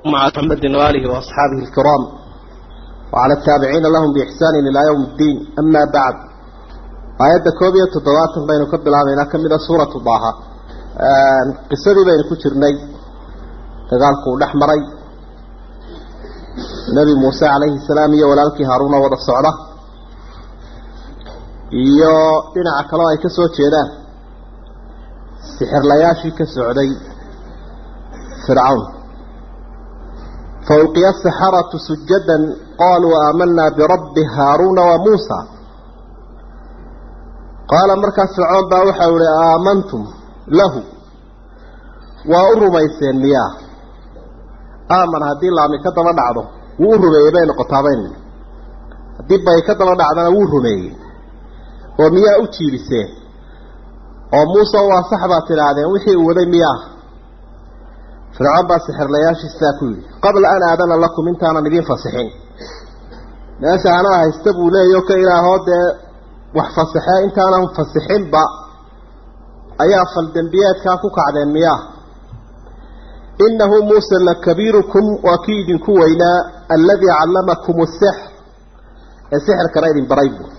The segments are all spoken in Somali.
مع محمد وآله وأصحابه الكرام وعلى التابعين لهم بإحسان إلى يوم الدين أما بعد آيات كوبية تضوات بين كب العامين كمل سورة ضاها قصة بين كترني تقالكو الأحمري نبي موسى عليه السلام يولالك هارون وضع الصعرة iyo dhinaca kaloo ay ka soo jeedaan sixirlayaashii ka socday fircawn fawqiya asaxaratu sujadan qaaluu aamanaa birabbi haaruuna wa muusa qaala markaas fircoon baa waxau ihi aamantum lahu waa u rumayseen miyaa aaman haddii laami ka daba dhacdo wuu u rumeeyey bay noqotaabayn haddii bay ka daba dhacdana wuu rumeeyey oo miyaa u jiibiseen oo muuse waa sax baad tidhaahdeen wixii uu waday miyaa fircoon baa sixirlayaashii sidaa ku yidhi qabla an aadana lakum intaanan idiin fasixin meesha anaa haysta buu leeyaho ka ilaahoo dee wax fasaxee intaanan fasixinba ayaa faldembiyeedkaa ku kacdeen miyaa innahu muuse lakabiirukum waa kii idinku weynaa alladii callamakum asixr ee sixirkana idin baray buu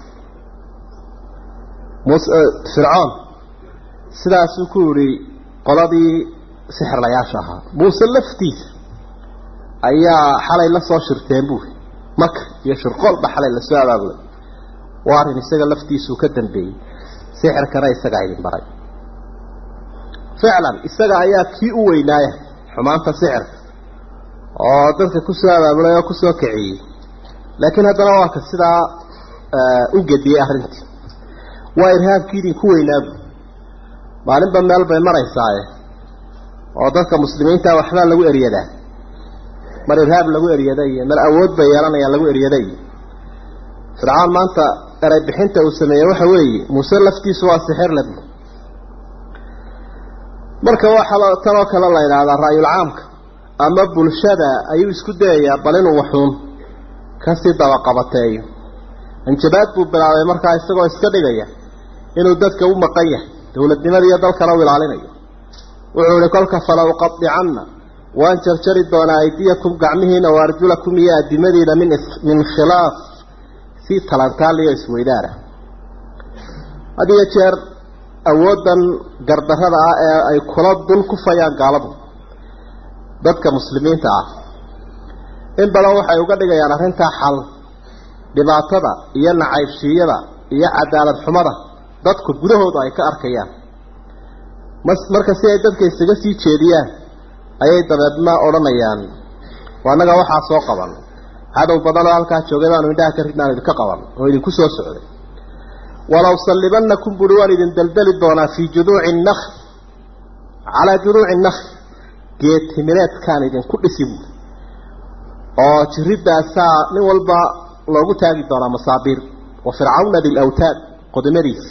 fircoon sidaasuu ku yidhi qoladii sixirlayaasha ahaa muuse laftiisa ayaa xalay la soo shirteen buuri maka iyo shirqoolba xalay lasoo abaabulay waa arrin isaga laftiisuu ka dambeeyey sixirkana isagaa idin baray ficlan isaga ayaa kii u weynaaya xumaanta sixirka oo dadka kusoo abaabulay oo kusoo kiciyey laakiin haddana waa ka sidaa u gediyey arrintii waa irhaabkii idinku weynaabu maalinba meel bay maraysaaye oo dadka muslimiinta waxbaa lagu eryadaa mar irhaab lagu eryada iyo mar awood bay yeelanayaan lagu eryada iyo fircawn maanta eray bixinta uu sameeyey waxa weeye muuse laftiisu waa sixir labu marka waxaa tanoo kale la yidhaahdaa ra'yul caamka ama bulshada ayuu isku dayayaa bal inuu waxuun kasii dabaqabateeyo hanjabaad buu bilaabay markaa isagoo iska dhigaya inuu dadka u maqan yahay dowladnimada iyo dalkana u ilaalinayo wuxuu ihi kolka fala uqadicanna waan jarjari doonaa aydiyakum gacmihiina wa arjulakum iyo adimadiina min min khilaaf si talantaaliyo isweydaara had iyo jeer awooddan gardarrada ah ee ay kula dul kufayaan gaaladu dadka muslimiinta ah in badan waxay uga dhigayaan arrintaa xal dhibaatada iyo nacaybshiiyada iyo cadaalad xumada dadku gudahooda ay ka arkayaan marka si ay dadka isaga sii jeediyaan ayay dabeedna odhanayaan annaga waxaa soo qaban cadow badan oo halkaa joogay baanu indhaha ka ridnaan idinka qaban oo idinku soo socday walaw sallibannakum buhi waan idin daldali doonaa fii juduuci nakl calaa juduuci nakl geed timireedkaan idinku dhisi buui oo jiridaasaa nin walba loogu taagi doonaa masaabiir wa fircawna dilawtaad qodimadiisi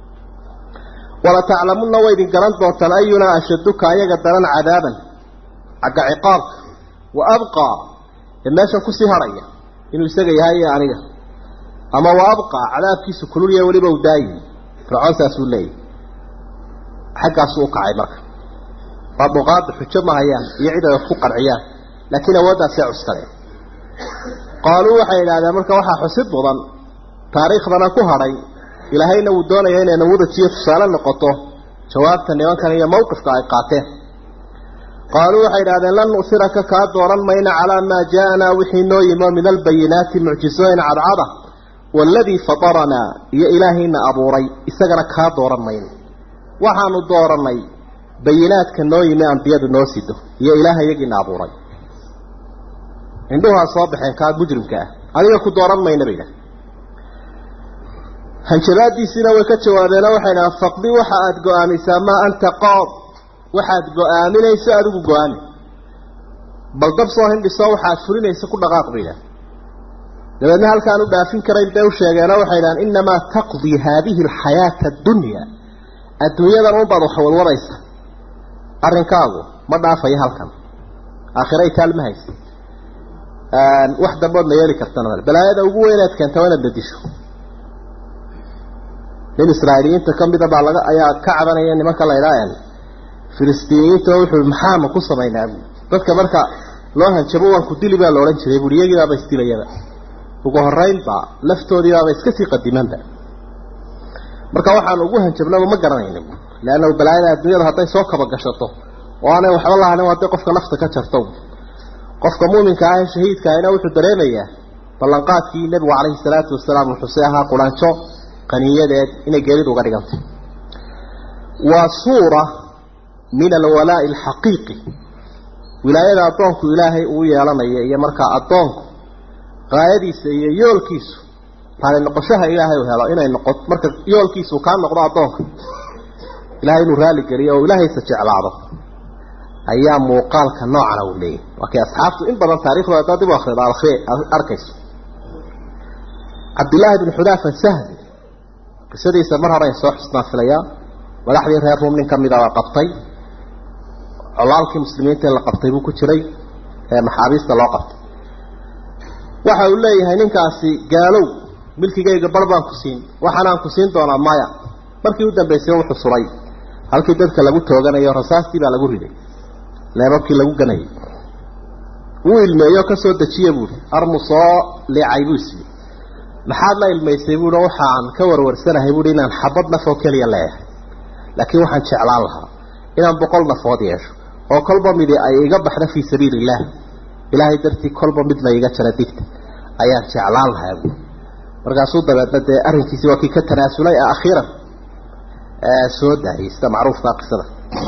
wala taclamunna way idin garan doontaan ayunaa ashaduka ayaga daran cadaaban xagga ciqaabka wa abqaa ee meeshan kusii harhaya inuu isaga yahay iyo aniga ama wa abqaa cadaabkiisu kululya weliba u daayi fircoon saasuu leeyahy xaggaasuu u kacay marka waa duqaada xujo ma hayaan iyo cid ay wax ku qanciyaan laakiin awooddaasay cuskadeen qaaluu waxay idhahdeen marka waxaa xusid mudan taariikhdana ku hadhay ilaahayna wuu doonaya inay nawadajiyo tusaale noqoto jawaabta nimankan iyo mawqifka ay qaateen qaaluu waxay idhahdeen lan nu'siraka kaa dooran mayna calaa maa ja'anaa wixii noo yimo min albayinaati mucjisooyin cadcada waaladii fataranaa iyo ilaahayna abuuray isagana kaa dooran mayno waxaanu doorannay bayinaadka noo yimi ambiyadu noo sido iyo ilaaha iyagiina abuuray indhuhaa soo baxeen kaa mujrimka ah adiga ku dooran mayna bay idhaha hanjabaadiisiina way ka jawaabeeno waxay dhahaan faqdi waxa aada go-aamisaa maa anta qaad waxaad go-aaminayso adigu go-aami bal dab soo hindhiso waxaad fulinayso ku dhaqaaq bay idhaha dabeedna halkaan u dhaafin karayn bay u sheegeeno waxay dhahaan innamaa taqdii haadihi alxayaata addunya adduunyadan unbaad wax wadwadaysa arrinkaagu ma dhaafayo halkan aakhiray taal ma haysa wax dambood ma yeeli kartana balaayada ugu weynaad keenta waa inaad bedisho nin israa'iiliyiinta ka mida baa laga ayaa ka cabanaya nimanka la idhaa filistiiniyiinta wuxuu maxaanu ku samaynaa bu dadka marka loo hanjabo waan ku dili baa la odhan jiray buui iyagiibaaba isdilayaba ugu horeynba laftoodiibaaba iska sii qadimanba marka waxaan ugu hanjabnaba ma garanayni leanna balaayada adduunyada hadday soo kaba gashato oo aanay waxba lahanin hadday qofka nafta ka jarto qofka muuminka ah ee shahiidka ahina wuxuu dareemayaa ballanqaadkii nebigu calayhi salaatu wasalaam wuxuuse ahaa quraanjo qaniyadeed inay geeridu uga dhigantay waa suura min alwalaa'i alxaqiiqi wilaayada addoonku ilaahay uu yeelanayo iyo markaa addoonku qaayadiisa iyo yoolkiisu raali noqoshaha ilaahay u helo inay noqo marka yoolkiisu kaa noqdo addoonka ilahay inuu raali geliyo oo ilaahaysa jeclaado ayaa muuqaalka noocana uu leeyahy waa kay asxaabtu in badan taariikhdooda haddaad dib u akhrido arkayso cabdillaahi bn xudaafa sahli qisadiisa mar hore ay soo xusnaan filayaa madaxdii reer ruum nin ka mida waa qabtay colaalkii muslimiinta in la qabtay buu ku jiray ee maxaabiista loo qabtay waxa uu leeyahay ninkaasi gaalow milkigayga bar baan ku siin waxaanaan ku siin doonaa maya markii u dambaysay wuxuu suray halkii dadka lagu tooganayo rasaastii baa lagu riday leebabkii lagu ganayay wuu ilmeeyo ka soo dejiye buui armu soo leecay buu isii maxaad la ilmaysay buui waxaan ka warwarsanahay buui inaan xabad naf oo keliya leeyahay laakiin waxaan jeclaan lahaa inaan boqol nafood yeesho oo kolba midi ay iga baxda fii sabiili illaah ilaahay dartii kolba mid la iga jara digta ayaan jeclaan lahaa buui markaasuu dabeedna dee arrinkiisii waa kii ka tanaasulay ee akhiiran soo daayay sida macruufkaa qisada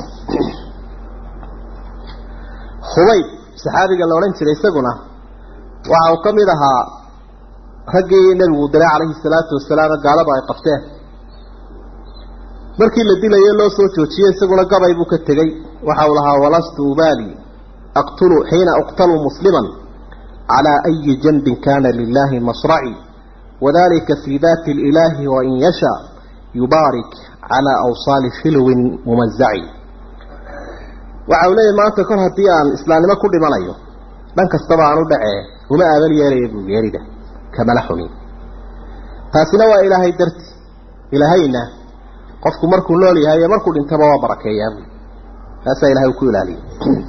khubayb saxaabiga la odhan jiray isaguna waxa uu ka mid ahaa raggii nebigu diray calayhi salaatu wasalaam gaalada ay qabteen markii la dilayo loo soo joojiyey isaguna gabay buu ka tegey waxa uu lahaa walastu ubaali aqtulu xiina uqtalu musliman calaa ayi janbin kana lilahi masraci wadalika fii dati lilahi wain yasha yubaarik calaa awsaali shilwin mumazaci waxa uu leeyahy maanta kor haddii aan islaamnimo ku dhimanayo dhan kastaba aan u dhacee uma aaban yeelaya buu geerida kamala xumin taasina waa ilaahay darti ilaahayna qofku markuu nool yahay iyo markuu dhintaba waa barakeeyaa bui taasaa ilahay uu ku ilaaliyay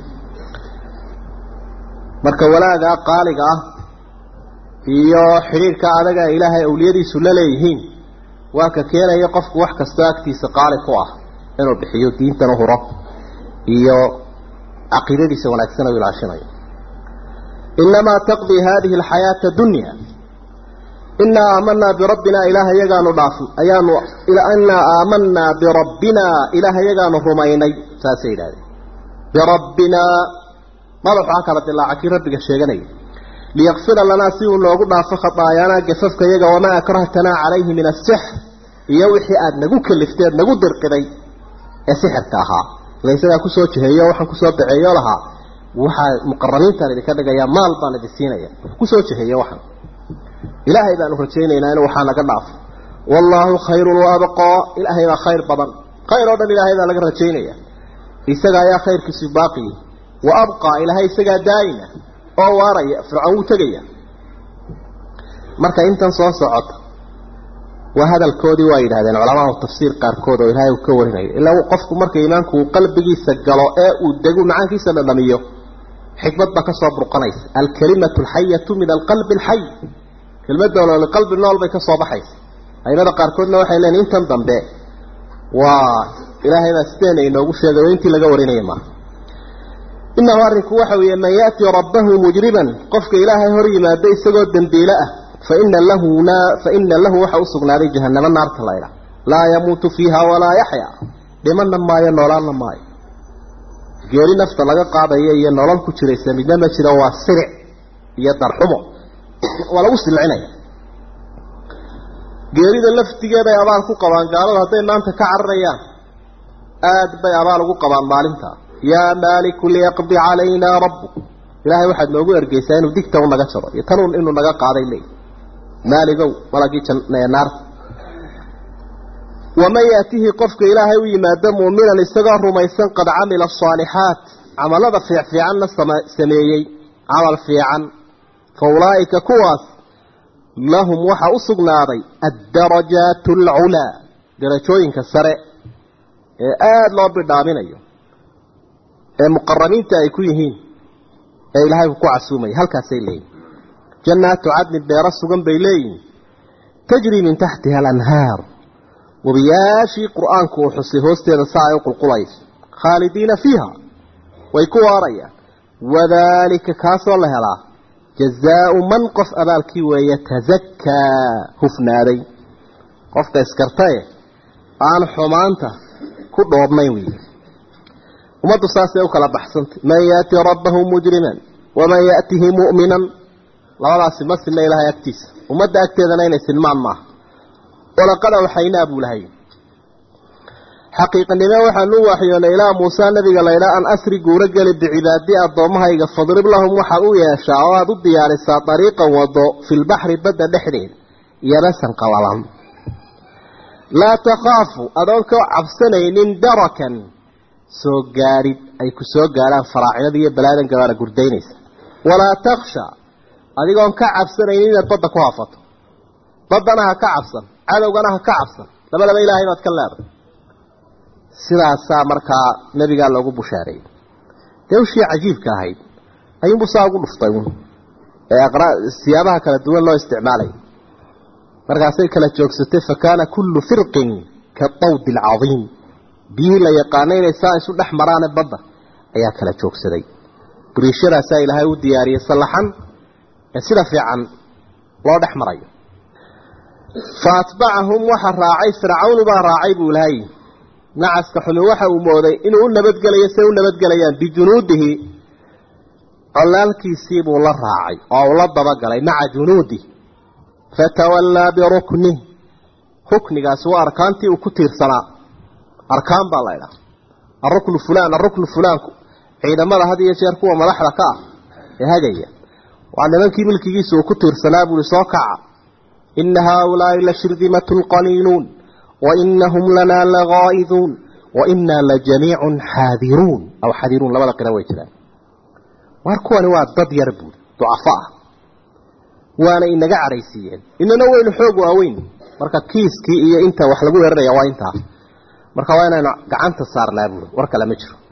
marka walaagaa qaaliga ah iyo xidhiirka adaga ilaahay awliyadiisu la leeyihiin waa ka keenaya qofku wax kastoo agtiisa qaali ku ah inuu bixiyo diintan u huro iyo caqiidadiisa wanaagsan u ilaashinayo inamaa taqdii hadihi alxayaata dunya inaa aamanaa birabbina ilaaha yagaanu dhaafn ayaanu inaa aamanaa birabbina ilaaha yagaanu rumaynay saasay yidhahdeen birabbinaa madaxaa kala dilaaca kii rabbiga sheeganaya liyakfira lanaa si uu noogu dhaafo khataayaanaa gafafka yaga wamaa akrahtanaa calayhi min asixr iyo wixii aada nagu kalifteed nagu dirqiday ee sixirka ahaa ila isagaa kusoo jiheeyo waxaan kusoo baceeyo lahaa waxaa muqarabiintaan idinka dhigayaa maal baan idin siinaya kusoo jiheeyo waxaan ilaahay baanu rajaynaynaa inuu waxaa naga dhaafo wallaahu khayrun wa abqaa ilaahay baa khayr badan khayr oo dhan ilaahay baa laga rajaynaya isaga ayaa khayrkiisu baaqi wa abqaa ilaahay isagaa daayina oo waaraya fircoon wuu tegaya marka intan soo socota waa hadalkoodii waa yidhahdeen culamaau tafsiir qaarkood oo ilaahay uu ka warinayo ilaa qofku marka iimaanku uu qalbigiisa galo ee uu dego macaankiisa dhadhamiyo xikmad baa ka soo burqanaysa alkalimatu alxayatu min alqalbi alxay kelmadda nool qalbi nool bay ka soo baxaysa aimada qaarkoodna waxay leeyiin intan dambe waa ilaahay baa sideena inoogu sheegay oo intii laga warinaya maaha inahu arrinku waxa weeye man ya'ti rabbahu mujriban qofka ilaahay hor yimaado isagoo dembiile ah faina lahu faina lahu waxa u sugnaaday jahanamo naarta laydha laa yamuutu fiiha walaa yaxya dhimanna maayo noolaanna maayo geeri nafta laga qaadayo iyo nolol ku jiraysa midna ma jiro waa siric iyo darxumo waa lagu silcinaya geerida laftigeeday abaal ku qabaan gaaladu hadday maanta ka cararayaan aada bay abaal ugu qabaan maalinta yaa maaliku liyaqdi calaynaa rabbuk ilaahay waxaad noogu ergeysaa inuu digta u naga jaro iyo tanun inuu naga qaaday leey maaligow malagii naarta waman yaatihi qofka ilaahay u yimaado muuminan isagoo rumaysan qad camila asaalixaat camalada fiicfiicanna sameeyey camal fiican fa ulaa'ika kuwaas lahum waxaa u sugnaaday addarajaat alculaa darajooyinka sare ee aada loo bidhaaminayo ee muqarabiinta ay ku yihiin ee ilaahay uu ku casuumaya halkaasay leeyihin jannaatu cadnin beero sugan bay leeyihin tajrii min taxtiha alanhaar webiyaashii qur-aanku uu xusay hoosteeda saa ay u qulqulayso khaalidiina fiiha way ku waarayaan wadaalika kaasoo la helaa jazaau man qof abaalkii weeye tasakaa hufnaaday qofka iskartae aan xumaanta ku dhoobnayn wey ummaddu saasay u kala baxsantay man yaati rabbahu mujriman waman yaatihi mu'minan labadaasi ma sinna ilaahay agtiisa ummadda agteedana inay sinmaan maaha walaqad awxaynaa buu lahay xaqiiqanimo waxaanu u waxyoonay ilaa muusa nabiga laydhaa an asri guuro geli bicibaadi addoommahayga fadrib lahum waxaad u yeeshaa oo aada u diyaarisaa dariiqan wado filbaxri badda dhexdeeda yabasan qabalan laa takhaafu adoon ka cabsanaynin darakan soo gaadhid ay ku soo gaadhaan faraacinada iyo balaadan gabaana gurdaynaysa walaa taksha adigoon ka cabsanaynin inaad badda ku hafato baddana ha ka cabsan cadowgana ha ka cabsan labadaba ilaahay baad ka leeday sidaasaa markaa nebigaa loogu bushaareeyey dee ushii cajiibka ahayd ayuunbu saa ugu dhuftay un ee siyaabaha kala duwan loo isticmaalay markaasay kala joogsatay fa kaana kullu firqin kadawdi alcadiim biyihii la yaqaana inay saa isu dhex maraane badda ayaa kala joogsaday buriishadaasaa ilaahay u diyaariyey sallaxan ee sida fiican loo dhex marayo fa atbacahum waxa raacay fircawnu baa raacay buu ilahay nacaska xumi waxa uu mooday inuu u nabadgelayo say u nabadgelayaan bijunuudihi colaalkiisii buu la raacay oo uu la dabagalay maca junuudi fatawallaa biruknih ruknigaasi waa arkaantii uu ku tiirsanaa arkaan baa la idhaha aruknu fulaan aruknu fulaanku ciidamada had iyo jeer kuwa madaxda ka ah ee hagaya waa nimankii milkigiisa uu ku tiirsanaa buui soo kaca ina haaulaai la shirdimatun qaliiluun wainahum lanaa lagaa'iduun wainaa lajamiicun xaadiruun aw xadiruun labada qira way jiraan waar kuwani waa dad yar buuri ducafo ah waana inaga cadhaysiiyeen inana weynu xoog waaweyn marka kiiskii iyo inta wax lagu weeraraya waa intaa marka waa inaynu gacanta saarnaa buuri war kale ma jiro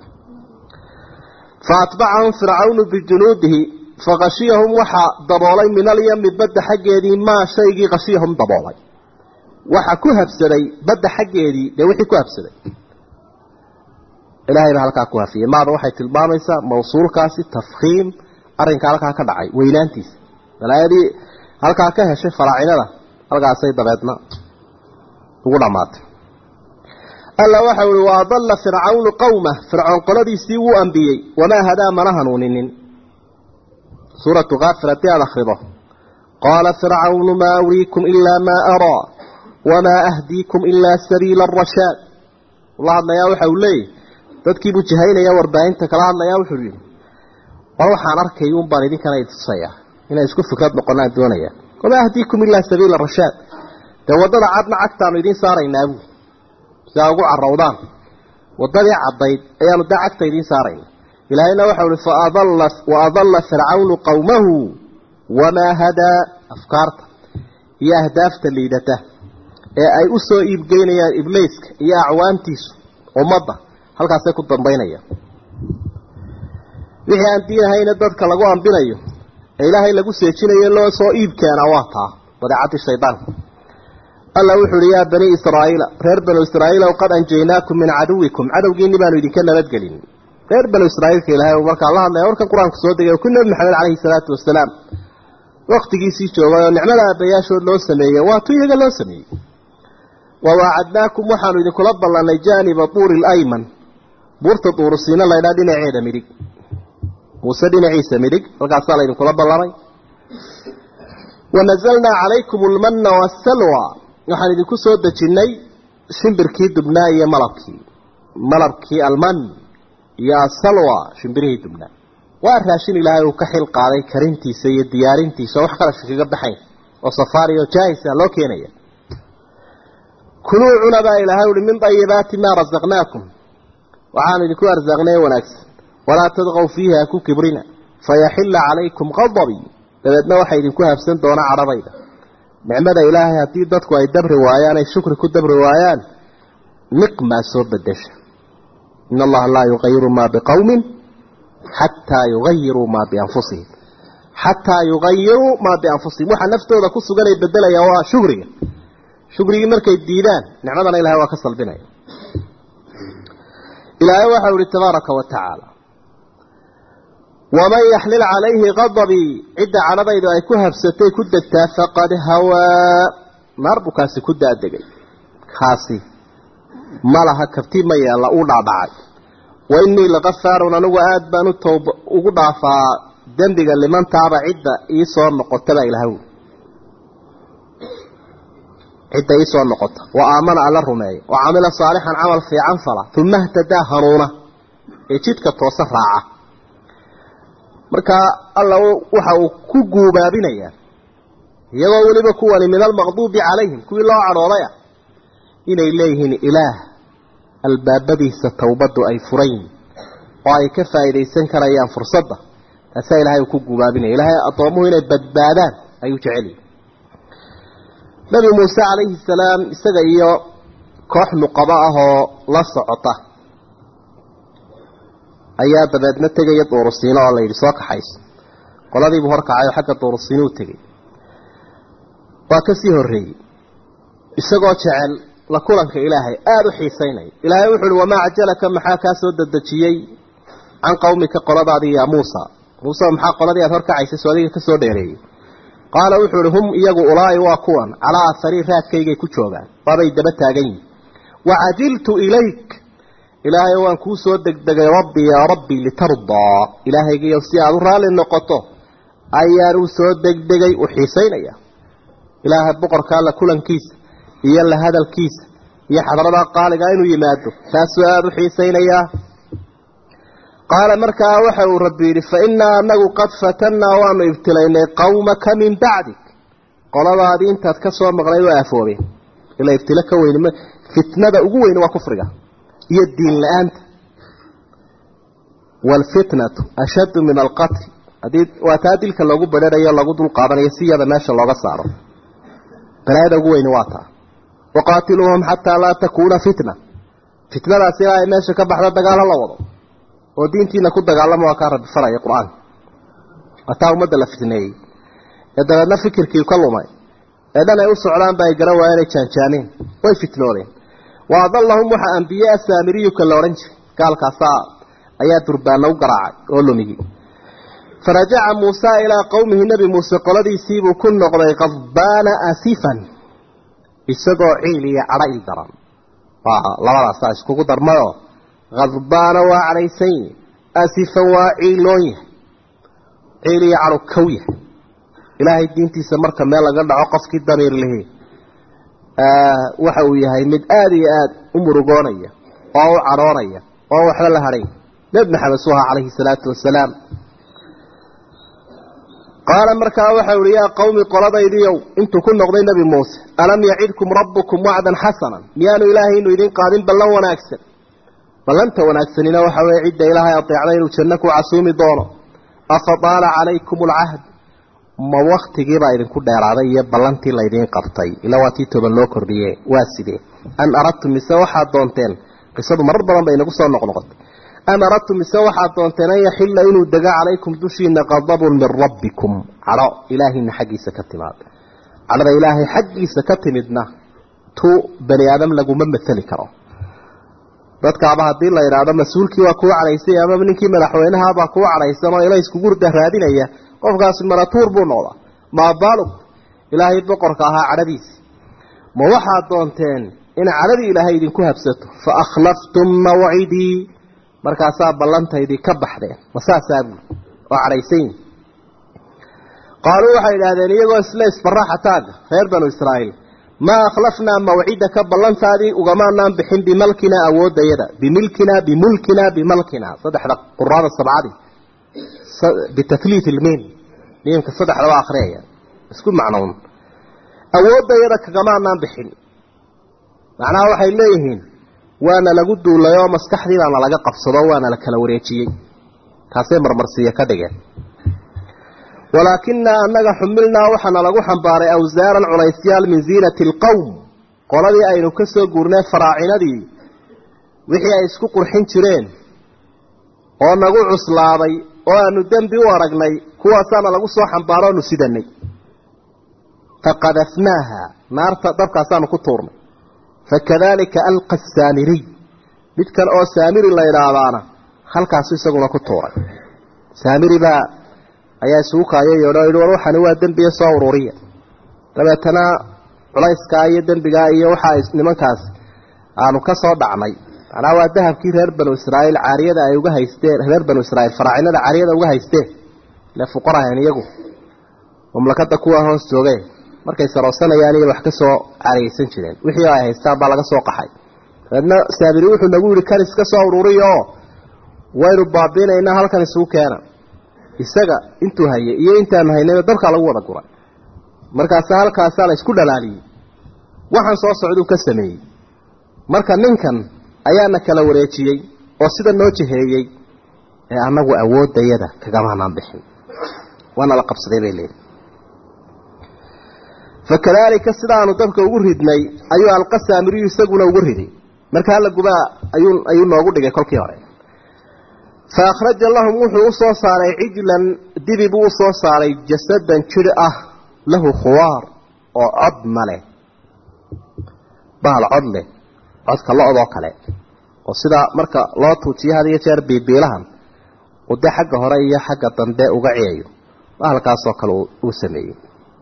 fa atbacahum fircawnu bijunuudihi faqashiyahum waxaa daboolay min alyami badda xaggeedii maa shaygii qashiyahum daboolay waxa ku habsaday badda xaggeedii dee wixii ku habsaday ilaahay baa halkaa ku hafiyey maada waxay tilmaamaysaa mawsuulkaasi tafkhiim arrinka halkaa ka dhacay weynaantiisa balaayadii halkaa ka heshay faraacinada halkaasay dabeedna ugu dhammaatay alla waxau ihi wa adalla fircawnu qowmah fircoon qoladiisii wuu ambiyey wamaa hadaa mana hanuuninin suuratu kaafir haddii aada akhrido qaala fircawnu maa uriikum ilaa maa araa wamaa ahdiikum ilaa sabiila arashaad ula hadlayaa waxa uu leeyahy dadkiibuu jahaynaya warbaahinta kala hadlayaa wuxuu yihi war waxaan arkay un baan idinkana itusaya inay isku fikrad noqonaan doonaya wamaa ahdiikum ilaa sabiila rashaad dee waddada cadna cagtaanu idiin saaraynaa buu si aa ugu carowdaan waddadii caddayd ayaanu daa cagta idiin saarayna ilaahayna waxau ihi faadalla wa adalla fircawnu qowmahu wamaa hadaa afkaarta iyo ahdaafta liidata ee ay u soo iibgeynayaan ibliiska iyo acwaantiisu ummadda halkaasay ku dambaynayaan wixii aan diinahayna dadka lagu ambinayo ee ilaahay lagu seejinayo loo soo iib keenaa waa taa badeecadii shaydaanka alla wuxu uhi yaa banii israa'iila reer banu israa'iilow qad anjaynaakum min caduwikum cadowgiinni baanu idinka nabadgelin reer banu israa'iilka ilaahay uu markaa la hadlaya warkan qur-aanku soo degay ku nebi maxamed calayhi salaatu wasalaam waktigiisii joogay oo nicmada aabbayaashood loo sameeyey waa tu iyaga loo sameeyey wawaacadnaakum waxaanu idinkula ballanay jaaniba tuuri layman buurta duurusiina laydhaa dhinaceeda midig muuse dhinaciisa midig halkaasaa laydinkula ballamay wanazalnaa calaykum almanna waasalwa waxaan idinku soo dejinnay shimbirkii dubnaa iyo malabkii malabkii alman iyo asalwa shimbirihii dubnaa waa raashin ilaahay uu ka xil qaaday karintiisa iyo diyaarintiisa oo wax qarashka kaga baxayn oo safaari oo jaahisa loo keenaya kuluu cuna baa ilaahay uhi min dayibaati maa rasaqnaakum waxaanu idinku arsaaqnay wanaagsan walaa tadqow fiiha ku kibrina fayaxilla calaykum qadabii dabeedna waxay idinku habsan doonaa cadhabayda nicmada ilaahay haddii dadku ay dabri waayaan ay shukri ku dabri waayaan niqmaa soo bedesha in allaha laa yuqayiru maa biqowmin xataa yugayiruu maa bianfusihim xataa yugayiruu maa bianfusihim waxaa naftooda ku sugan ay bedelayaan waa shugriga shugrigii markay diidaan nicmadana ilahay waa ka salbinaya ilaahay waxau ihi tabaaraka wa tacaala waman yaxlil calayhi qadabii cidda cadhadaydu ay ku habsatay ku degtaa faqad hawaa naar buu kaasi ku daadegay kaasi ma laha kabti ma yeella uu dhaadhacay wa innii lakafaarun anigu aada baan u toob ugu dhaafaa dembiga limantaaba cidda ii soo noqotaba ilahaw cidda ii soo noqota wa aamana alla rumeeya wa camila saalixan camal fiican fala uma htadaa hanuuna ee jidka toose raaca markaa alla waxa uu ku guubaabinayaa iyagoo weliba kuwani min almaqduubi calayhim kuwii loo cadhoodaya inay leeyihiin ilaah albaabadiisa towbaddu ay furayn oo ay ka faa'iidaysan karayaan fursadda taasaa ilahay uu ku guubaabinaya ilaahay addoommuhu inay badbaadaan ayuu jeceliyi nabi muuse calayhi salaam isaga iyo koox nuqabo ah oo la socota ayaa dabeedna tegaya duurusiino oo la yidhi soo kaxayso qoladiibuu horkacay oo xagga duurusiino u tegey waa ka sii horreeyey isagoo jecel la kulanka ilaahay aada u xiisaynaya ilaahay wuxu uhi wamaa cajalaka maxaa kaa soo dedejiyey can qawmika qoladaadii yaa muusa muuse maxaa qoladii aad horkacaysay soo adiga ka soo dheereeyey qaala wuxuu ihi hum iyagu ulaa'i waa kuwan calaa aharii raadkaygay ku joogaan waabay daba taagan yihin wacajiltu ilayk ilaahay waan kuu soo degdegay rabbi yaa rabbi litardaa ilaahaygiiyo si aada u raalli noqoto ayaan u soo degdegay u xiisaynaya ilaahay boqorka alla kulankiisa iyo la hadalkiisa iyo xadradaa qaaliga inuu yimaado taasuu aada u xiisaynayaa qaala markaa waxa uu rabbi yidhi fa innaa anagu qad fatannaa waanu ibtilaynay qawmaka min bacdik qoladaadii intaad ka soo maqnayd waa aafoobeen ila ibtilo ka weyn fitnada ugu weyn waa kufriga iyo diin la-aanta waalfitnatu ashaddu min alqatl haddii waa taa dilka loogu badharayo lagu dul qaadanayo si yada meesha looga saaro balaayada ugu weyni waa taa waqaatiluuhum xataa laa takuuna fitna fitnadaas ilaa ay meesha ka baxda dagaalo la wado oo diintiina ku dagaalama waa kaa rabbi faraya qur-aanka waa taa ummadda la fitneeyey ee dabeedna fikirkii ka lumay ee dhan ay u socdaanba ay garan waayeen ay jaanjaaneen way fitnoodeen wa adallahum waxaa ambiye asamiriyuka la odhan jiray gaalkaasaa ayaa durbaana u garaacay oo lumiyey farajaca muusa ilaa qowmihi nebi muuse qoladiisiibuu ku noqday qadbaana asifan isagoo ciil iyo cadho il daran waa labadaasaa iskugu darmayoo khadbaana waa cadhaysan yahi asifan waa ciiloon yahay ciil iyo cadho kow yahay ilaahay diintiisa marka meel laga dhaco qofkii damiir lihi waxa uu yahay mid aada iyo aada u murugoonaya oo u cadhoonaya oo waxba la hadhay nebi maxamed suu ahaa calayhi salaatu wasalaam qaala markaa waxau ihi yaa qawmi qoladaydiiow intuu ku noqday nebi muuse alam yacidkum rabbukum wacdan xasanan miyaanu ilaahay inu idin qaadin ballan wanaagsan ballanta wanaagsanina waxa weye cidda ilaahay adeecday inuu janno ku casuumi doono afa daala calaykum alcahd ma waktigiibaa idinku dheeraaday iyo ballantii laydiin qabtay ila waa tii toban loo kordhiye waa sidee an aradtum mise waxaad doonteen qisadu marar badan bay inagu soo noqnoqotay am aradtum mise waxaad doonteen an yaxilla inuu dego calaykum dushiina qadabun min rabbikum cadho ilaahina xaggiisa ka timaad cadhada ilaahay xaggiisa ka timidna tu bani aadam laguma maali karo dadkaaba haddii la idhaahdo mas-uulkii waa kuu cadhaysay ama ninkii madaxweynahabaa kuu cadhaysan oo ila iskugurda raadinaya qofkaasi maratuur buu noqdaa maabaalug ilaahay boqorka ahaa cadhadiisi ma waxaad doonteen in cadhadii ilaahay idinku habsato fa akhlaftum mawcidii markaasaa ballantaydii ka baxdeen ma saasaa buuli oo cadhaysan yihin qaaluu waxay idhaahdeen iyagoo isla isbaraaxa taaga reer banu israa'iil maa akhlafnaa mawcidaka ballantaadii ugamaanaan bixin bimalkinaa awooddayada bimilkinaa bimulkinaa bimalkinaa saddexda quraada sabcadii bitaliit ilmiin miimka saddexdaba akriyaya isku macnown awooddayada kagamaanaan bixin macnaha waxay leeyihiin waana lagu duulay oo maskaxdii baana laga qabsado waana la kala wareejiyey kaasay marmarsiiyo ka dhigeen walaakinaa annaga xumilnaa waxaana lagu xambaaray awsaaran culaysyaal min ziinati alqowm qoladii aynu ka soo guurnay faraacinadii wixii ay isku qurxin jireen oo nagu cuslaaday oo aanu dembi u aragnay kuwaasaana lagu soo xambaaro onu sidanay faqadafnaaha naarta dabkaasaanu ku tuurnay fakadalika alqa saamiriy mid kale oo saamiri la idhaahdaana halkaasu isaguna ku tuuray saamiri baa ayaa isugu kaayayodha yidhi war waxani waa dembiya soo ururiya dabeetana culayskaa iyo dembigaa iyo waxaa nimankaas aanu ka soo dhacnay macnaa waa dahabkii reer banu israa'iil caariyada ay uga haysteen reer banu israiil faraacinada caariyada uga haysteen ile fuqarahan iyagu mamlakada kuwa hoos joogeen markay saroosanayaan iyo wax ka soo caariyeysan jireen wixii ay haystaan baa laga soo qaxay dabeedna saabiri wuxuu nagu yihi kan iska soo ururiya oo waynu baabiinaynaa halkan isugu keena isaga intuu hayay iyo intaanu haynayba dabkaa lagu wada guray markaasa halkaasaa la isku dhalaaliyey waxaan soo socduu ka sameeyey marka ninkan ayaana kala wareejiyey oo sida noo jiheeyey ee annagu awooddayada kagamaanaan bixin waana la qabsaday bay leeyihi fakadaalika sidaanu dabka ugu ridnay ayuu alqa saamiriyu isaguna ugu riday marka hala gubaa ayuu ayuu noogu dhigay kolkii hore fa akhraja lahum wuxuu usoo saaray cijlan dibi buu usoo saaray jasadan jir ah lahu khuwaar oo cod ma leh bahal cod leh codka lo-doo kale oo sidaa marka loo tuujiyo had iyo jeer biibiilahan uu dee xagga hore iyo xagga dambe uga ciyayo bahalkaasoo kale uu sameeyey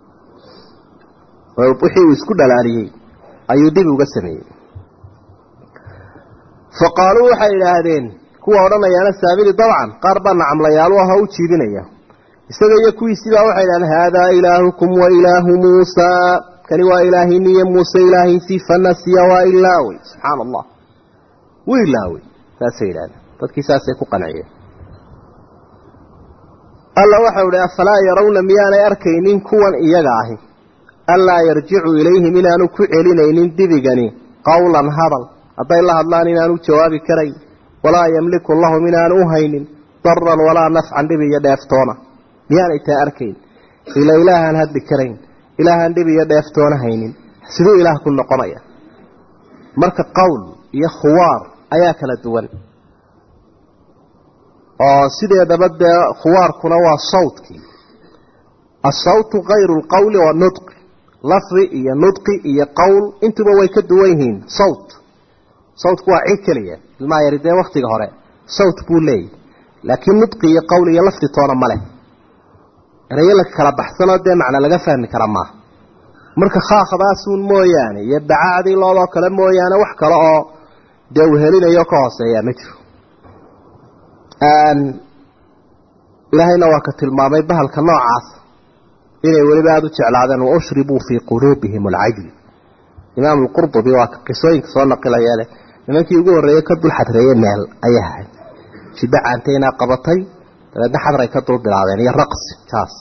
wixii uu isku dhalaaliyey ayuu dibi uga sameeyey fa qaaluu waxay idhaahdeen kuwa odhanayaana saamiri dabcan qaar baa nacamlayaalu ahoo u jiibinaya isaga iyo kuwiisiibaa waxay idhahdeen haadaa ilaahukum wa ilaahu muusaa kani waa ilaahiniyo muuse ilaahiisii fanasiya waa ilaawey subxaana allah wuu ilaawey saasay yidhahdeen dadkii saasay ku qanciyeen alla waxau idhi afalaa yarawna miyaanay arkaynin kuwan iyaga ahi anlaa yarjicu ilayhim inaanu ku celinaynin dibigani qawlan hadal hadday la hadlaan inaanu jawaabi karayn walaa yamliku lahum inaanu u haynin daran walaa nafcan dhib iyo dheeftoona miyaanay taa arkayn ila ilaahaan hadli karayn ilaahaan dhib iyo dheeftoona haynin siduu ilaah ku noqonaya marka qowl iyo khuwaar ayaa kala duwan oo sideedaba dee khuwaarkuna waa sawtkii asawtu kayru lqowli wa nudqi lafdi iyo nudqi iyo qowl intuba way ka duwan yihiin sawt sawtku waa cid keliya ilmaa yari dee waktiga hore sawt buu leeyahy laakiin nudqi iyo qowl iyo lafdi toona ma leh erayo la kala baxsanoo dee macna laga fahmi kara maaha marka khaakdaasuun mooyaane iyo bacaacdii loodoo kale mooyaane wax kale oo dee uu helinayo ka hooseeyaa ma jiro ilaahayna waa ka tilmaamay bahalka noocaas inay weliba aada u jeclaadeen wa ushribuu fii quluubihim alcajl imaam alqurdubi waa ka qisooyinka soo naqilayeele nimankii ugu horreeyey ka dul xadreeyey meel ayay ahayd jiddo caantaynaa qabatay dabeedna xadray ka dul bilaabeen iyo raqsi taas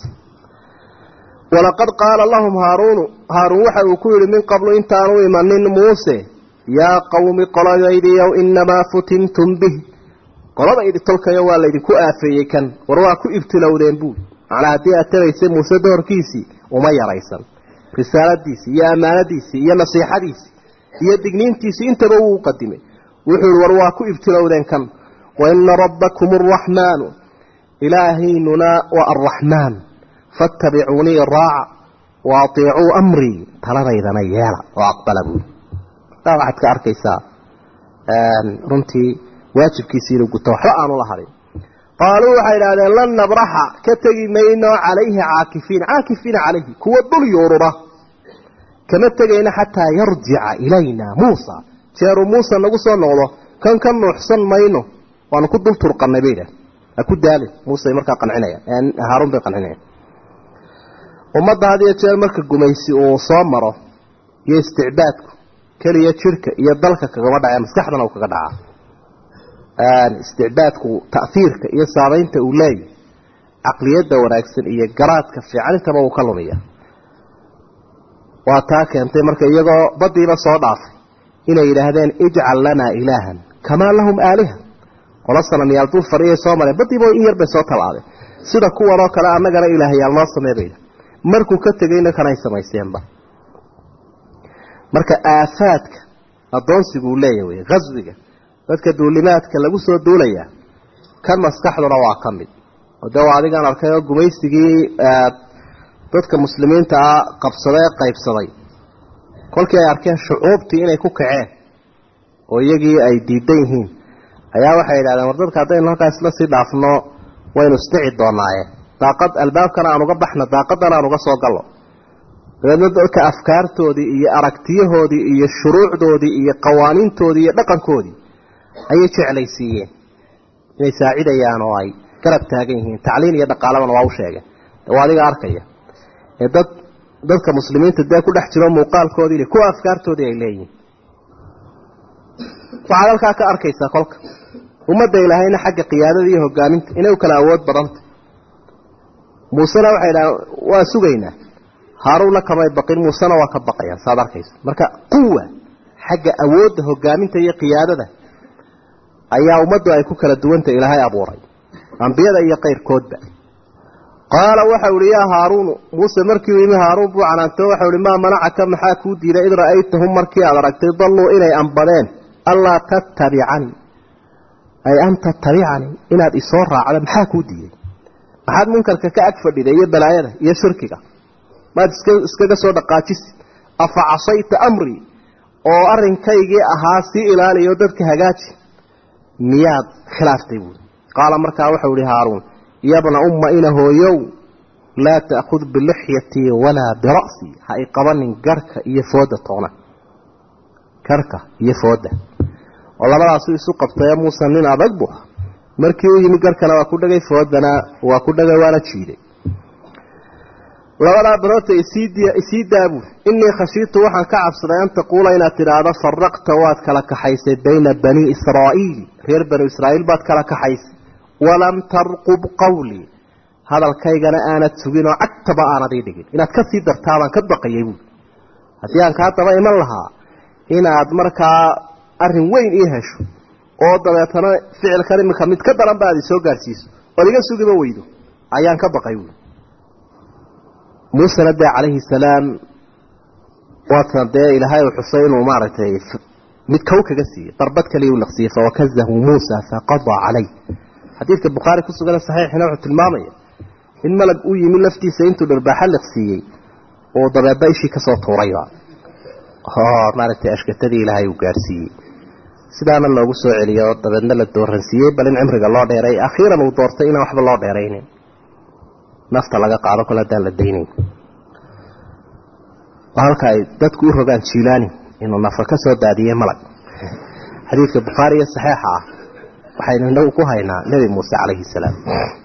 walaqad qaala lahum haaruunu haaruun waxa uu ku yidhi min qablu intaanu imanin muuse yaa qawmi qoladaydiyow inamaa futintum bih qoladaydi tolkayo waa laydinku aafeeyey kan war waa ku ibtilowdeen buuli macnaa haddii aad tabaysay muuse doorkiisii uma yaraysan risaaladiisii iyo ammaanadiisii iyo nasiixadiisii iyo digniintiisii intaba wuu qadimay wuxuu yihi war waa ku ibtilowdeen kan wa ina rabbakum araxmaanu ilaahaynuna waa arraxmaan fattabicuunii raaca wa atiicuu amrii taladaydana yeela oo aqbala buuli taa waxaad ka arkaysaa runtii waajibkiisii inuu guto waxba aanu la harin qaaluu waxay idhahdeen lan nabraxa ka tegi mayno calayhi caakifiina caakifiina calayhi kuwa dul yuurura kama tegayno xataa yarjica ilayna muusa jeeruu muuse nagu soo noqdo kan ka nuuxsan mayno waanu ku dul turqanay bay idhahdeen ha ku daalin muuse markaa qancinayaan haaruun bay qancinayaan ummadda had iyo jeer marka gumaysi uu soo maro iyo isticbaadku keliya jirka iyo dalka kagama dhacee maskaxdana uu kaga dhacaa isticbaadku ta'hiirka iyo saameynta uu leeyahy caqliyadda wanaagsan iyo garaadka fiican intaba uu ka lumiya waa taa keentay marka iyagoo badiiba soo dhaafay inay yidhaahdeen ijcal lanaa ilaahan kamaa lahum aaliha qola sanamyaal dul fadhiyay soo mareen badiiba in yar bay soo tallaabeen sida kuwanoo kale annagana ilaahyaal noo samee bayda markuu ka tegayna kanay samaysteenba marka aafaadka addoonsiguu leeya wey haswiga dadka duulimaadka lagu soo duulayaa kan maskaxduna waa ka mid oo dee waa adigaan arkay oo gumaysigii dadka muslimiinta ah qabsaday ee qaybsaday kolkii ay arkeen shucuubtii inay ku kaceen oo iyagii ay diidan yihiin ayaa waxay yidhahdeen war dadka haddaynu halkaas isla sii dhaafno waynu isdhici doonaaye daaqad albaabkana aan uga baxno daaqadana aan uga soo gallo dabeedna dadka afkaartoodii iyo aragtiyahoodii iyo shuruucdoodii iyo qawaaniintoodii iyo dhaqankoodii ayay jeclaysiiyeen inay saacidayaan oo ay garab taagan yihiin tacliin iyo dhaqaalabana waa u sheegeen waa adiga arkaya ee dad dadka muslimiinta dee ku dhex jiro muuqaalkoodii kuwa afkaartoodii ay leeyihiin waxaad halkaa ka arkaysaa kolka ummadda ilaahayna xagga qiyaadada iyo hogaaminta inay u kala awood badanta muusena waxay idhahaan waa sugaynaa haaruunna kamay baqin muusena waa ka baqayaan saad arkaysa marka quwa xagga awoodda hogaaminta iyo qiyaadada ayaa ummaddu ay ku kala duwanta ilaahay abuuray ambiyada iyo kayrkoodba qaala waxau ihi yaa haaruunu muuse markii uu yimi haaruun buu canaanto waxau ihi maa manacaka maxaa kuu diiday id ra'aytahum markii aad aragtay dalluu inay ambadeen allaa tattabicanii ay an tattabicanii inaad isoo raacda maxaa kuu diiday maxaad munkarka ka ag fadhiday iyo balaayada iyo shirkiga maad iska iskaga soo dhaqaajisi afa casayta amrii oo arrinkaygii ahaa sii ilaaliyo dadka hagaaji miyaad khilaaftay buui qaala markaa waxau ihi haaruun yabna umma ina hooyow laa ta'khud bilixyatii walaa bira'sii ha i qabanin garhka iyo fooda toona garhka iyo fooda oo labadaasu isu qabtaye muuse nin adag bu markii u yimi garhkana waa ku dhagay foodana waa ku dhagay waana jiiday labadaa biroodta isii daabu innii khashiitu waxaan ka cabsaday an taquula inaad tidhaahdo faraqta waad kala kaxaysay bayna banii israa'iil reer banu israa'iil baad kala kaxaysay walam tarqub qawlii hadalkaygana aanad sugin oo cagtaba aanad ii dhigin inaad ka sii dartaabaan ka baqayay buui haddii aan kaa daba iman lahaa inaad markaa arrin weyn ii hesho oo dabeetana ficilkan iminka mid ka daran ba aad isoo gaadhsiiso ood iga sugiba weydo ayaan ka baqay buui muusena dee calayhi salaam waatan dee ilaahay uu xusay inuu maaragtay mid kow kaga siiyey darbad kaliya u laqsiiyey fawakazahu muusa faqadaa calay xadiidka bukhaari ku sugan saxiixina wuxuu tilmaamaya in malag u yimi laftiisa intuu dharbaaxa liqsiiyey oo dabeedna ishii kasoo tuurayba oo maaragtay ashkatadii ilaahay uu gaadhsiiyey sidaana loogu soo celiyo oo dabeedna la dooransiiyey bal in cimriga loo dheeray akhiiran uu doortay inaan waxba loo dheeraynin nafta laga qaado kole haddaan la daynayn halka ay dadku u rogaan jiilaani inuu nafa ka soo daadiyey malag xadiidka bukhaari iyo saxiixa ah waxaynu inagu ku haynaa nebi muuse calayhi salaam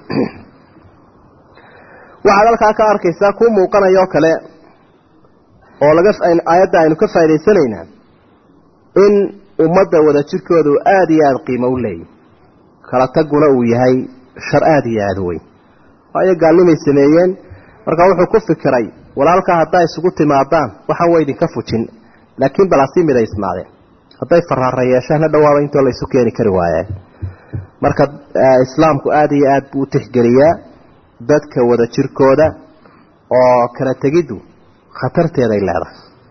waxaad halkaa ka arkaysaa kuu muuqanaya oo kale oo laga aayadda aynu ka faa'idaysanaynaa in ummadda wada jirkooda uu aada iyo aada qiimo u leeyahy kala taguna uu yahay shar aada iyo aada weyn waayo gaalnimay sameeyeen marka wuxuu ku fikiray walaalkaa haddaa isugu timaadaan waxaan wa idinka fujin laakiin balaasii midaysnaadeen hadday faraara yeeshaan ha dhawaaba intoo la isu keeni kari waayeen marka islaamku aada iyo aada buu u tixgeliyaa dadka wada jirkooda oo kala tegiddu khatarteeday leedahay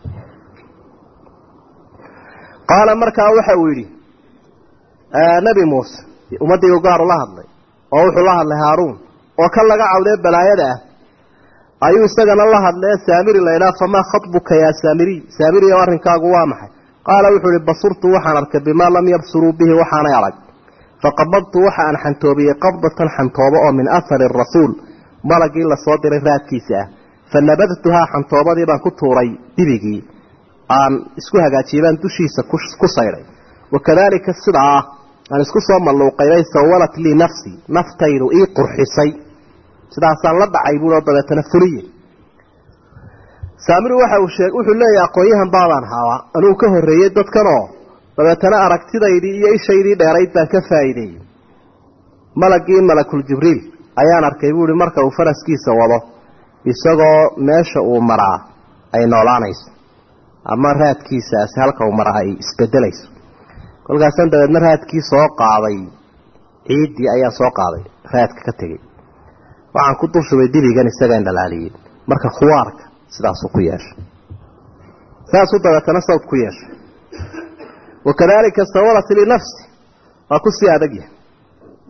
qaala markaa waxa uu yidhi nebi muuse ummaddii u gaar ula hadlay oo wuxuu la hadlay haaruun oo kan laga cawdee balaayada ah ayuu isagana la hadlee saamiri laydhaha famaa khatbuka yaa saamiriy saamiri o arrinkaagu waa maxay qaala wuxuu ihi basurtu waxaan arkay bimaa lam yabsuruu bihi waxaanay arag faqabadtu waxa aan xantoobiyey qabdatan xantoobo oo min ahari rasuul malagii lasoo diray raadkiisa ah fa nabadtuhaa xantoobadii baan ku tuuray dibigii aan isku hagaajiyey baan dushiisa ku saydhay wakadaalika sidaa ah aan isku soo malluuqaynay sawalat lii nafsii naftaydu ii qurxisay sidaasaan la dhacay buuo dabeetana fuliye saamiri waxa uu sheeg wuxuu leeyahay aqoon-yahan baabaan haabaa anuu ka horreeyey dadkanoo dabeetana aragtidaydii iyo ishaydii dheerayd baan ka faa'iideeyey malagii malakul jibriil ayaan arkay buuhi marka uu faraskiisa wado isagoo meesha uu maraa ay noolaanayso ama raadkiisaasi halka uu maraa ay isbedelayso kolkaasaan dabeedna raadkii soo qaaday ciiddii ayaan soo qaaday raadka ka tegey waxaan ku dulshubay dibigan isagaan dhalaaliyey marka khuwaarka sidaasuu ku yeeshay saasuu dabeetana sawd ku yeeshay wakadalika sawalat linafsi waa kusii adagyahay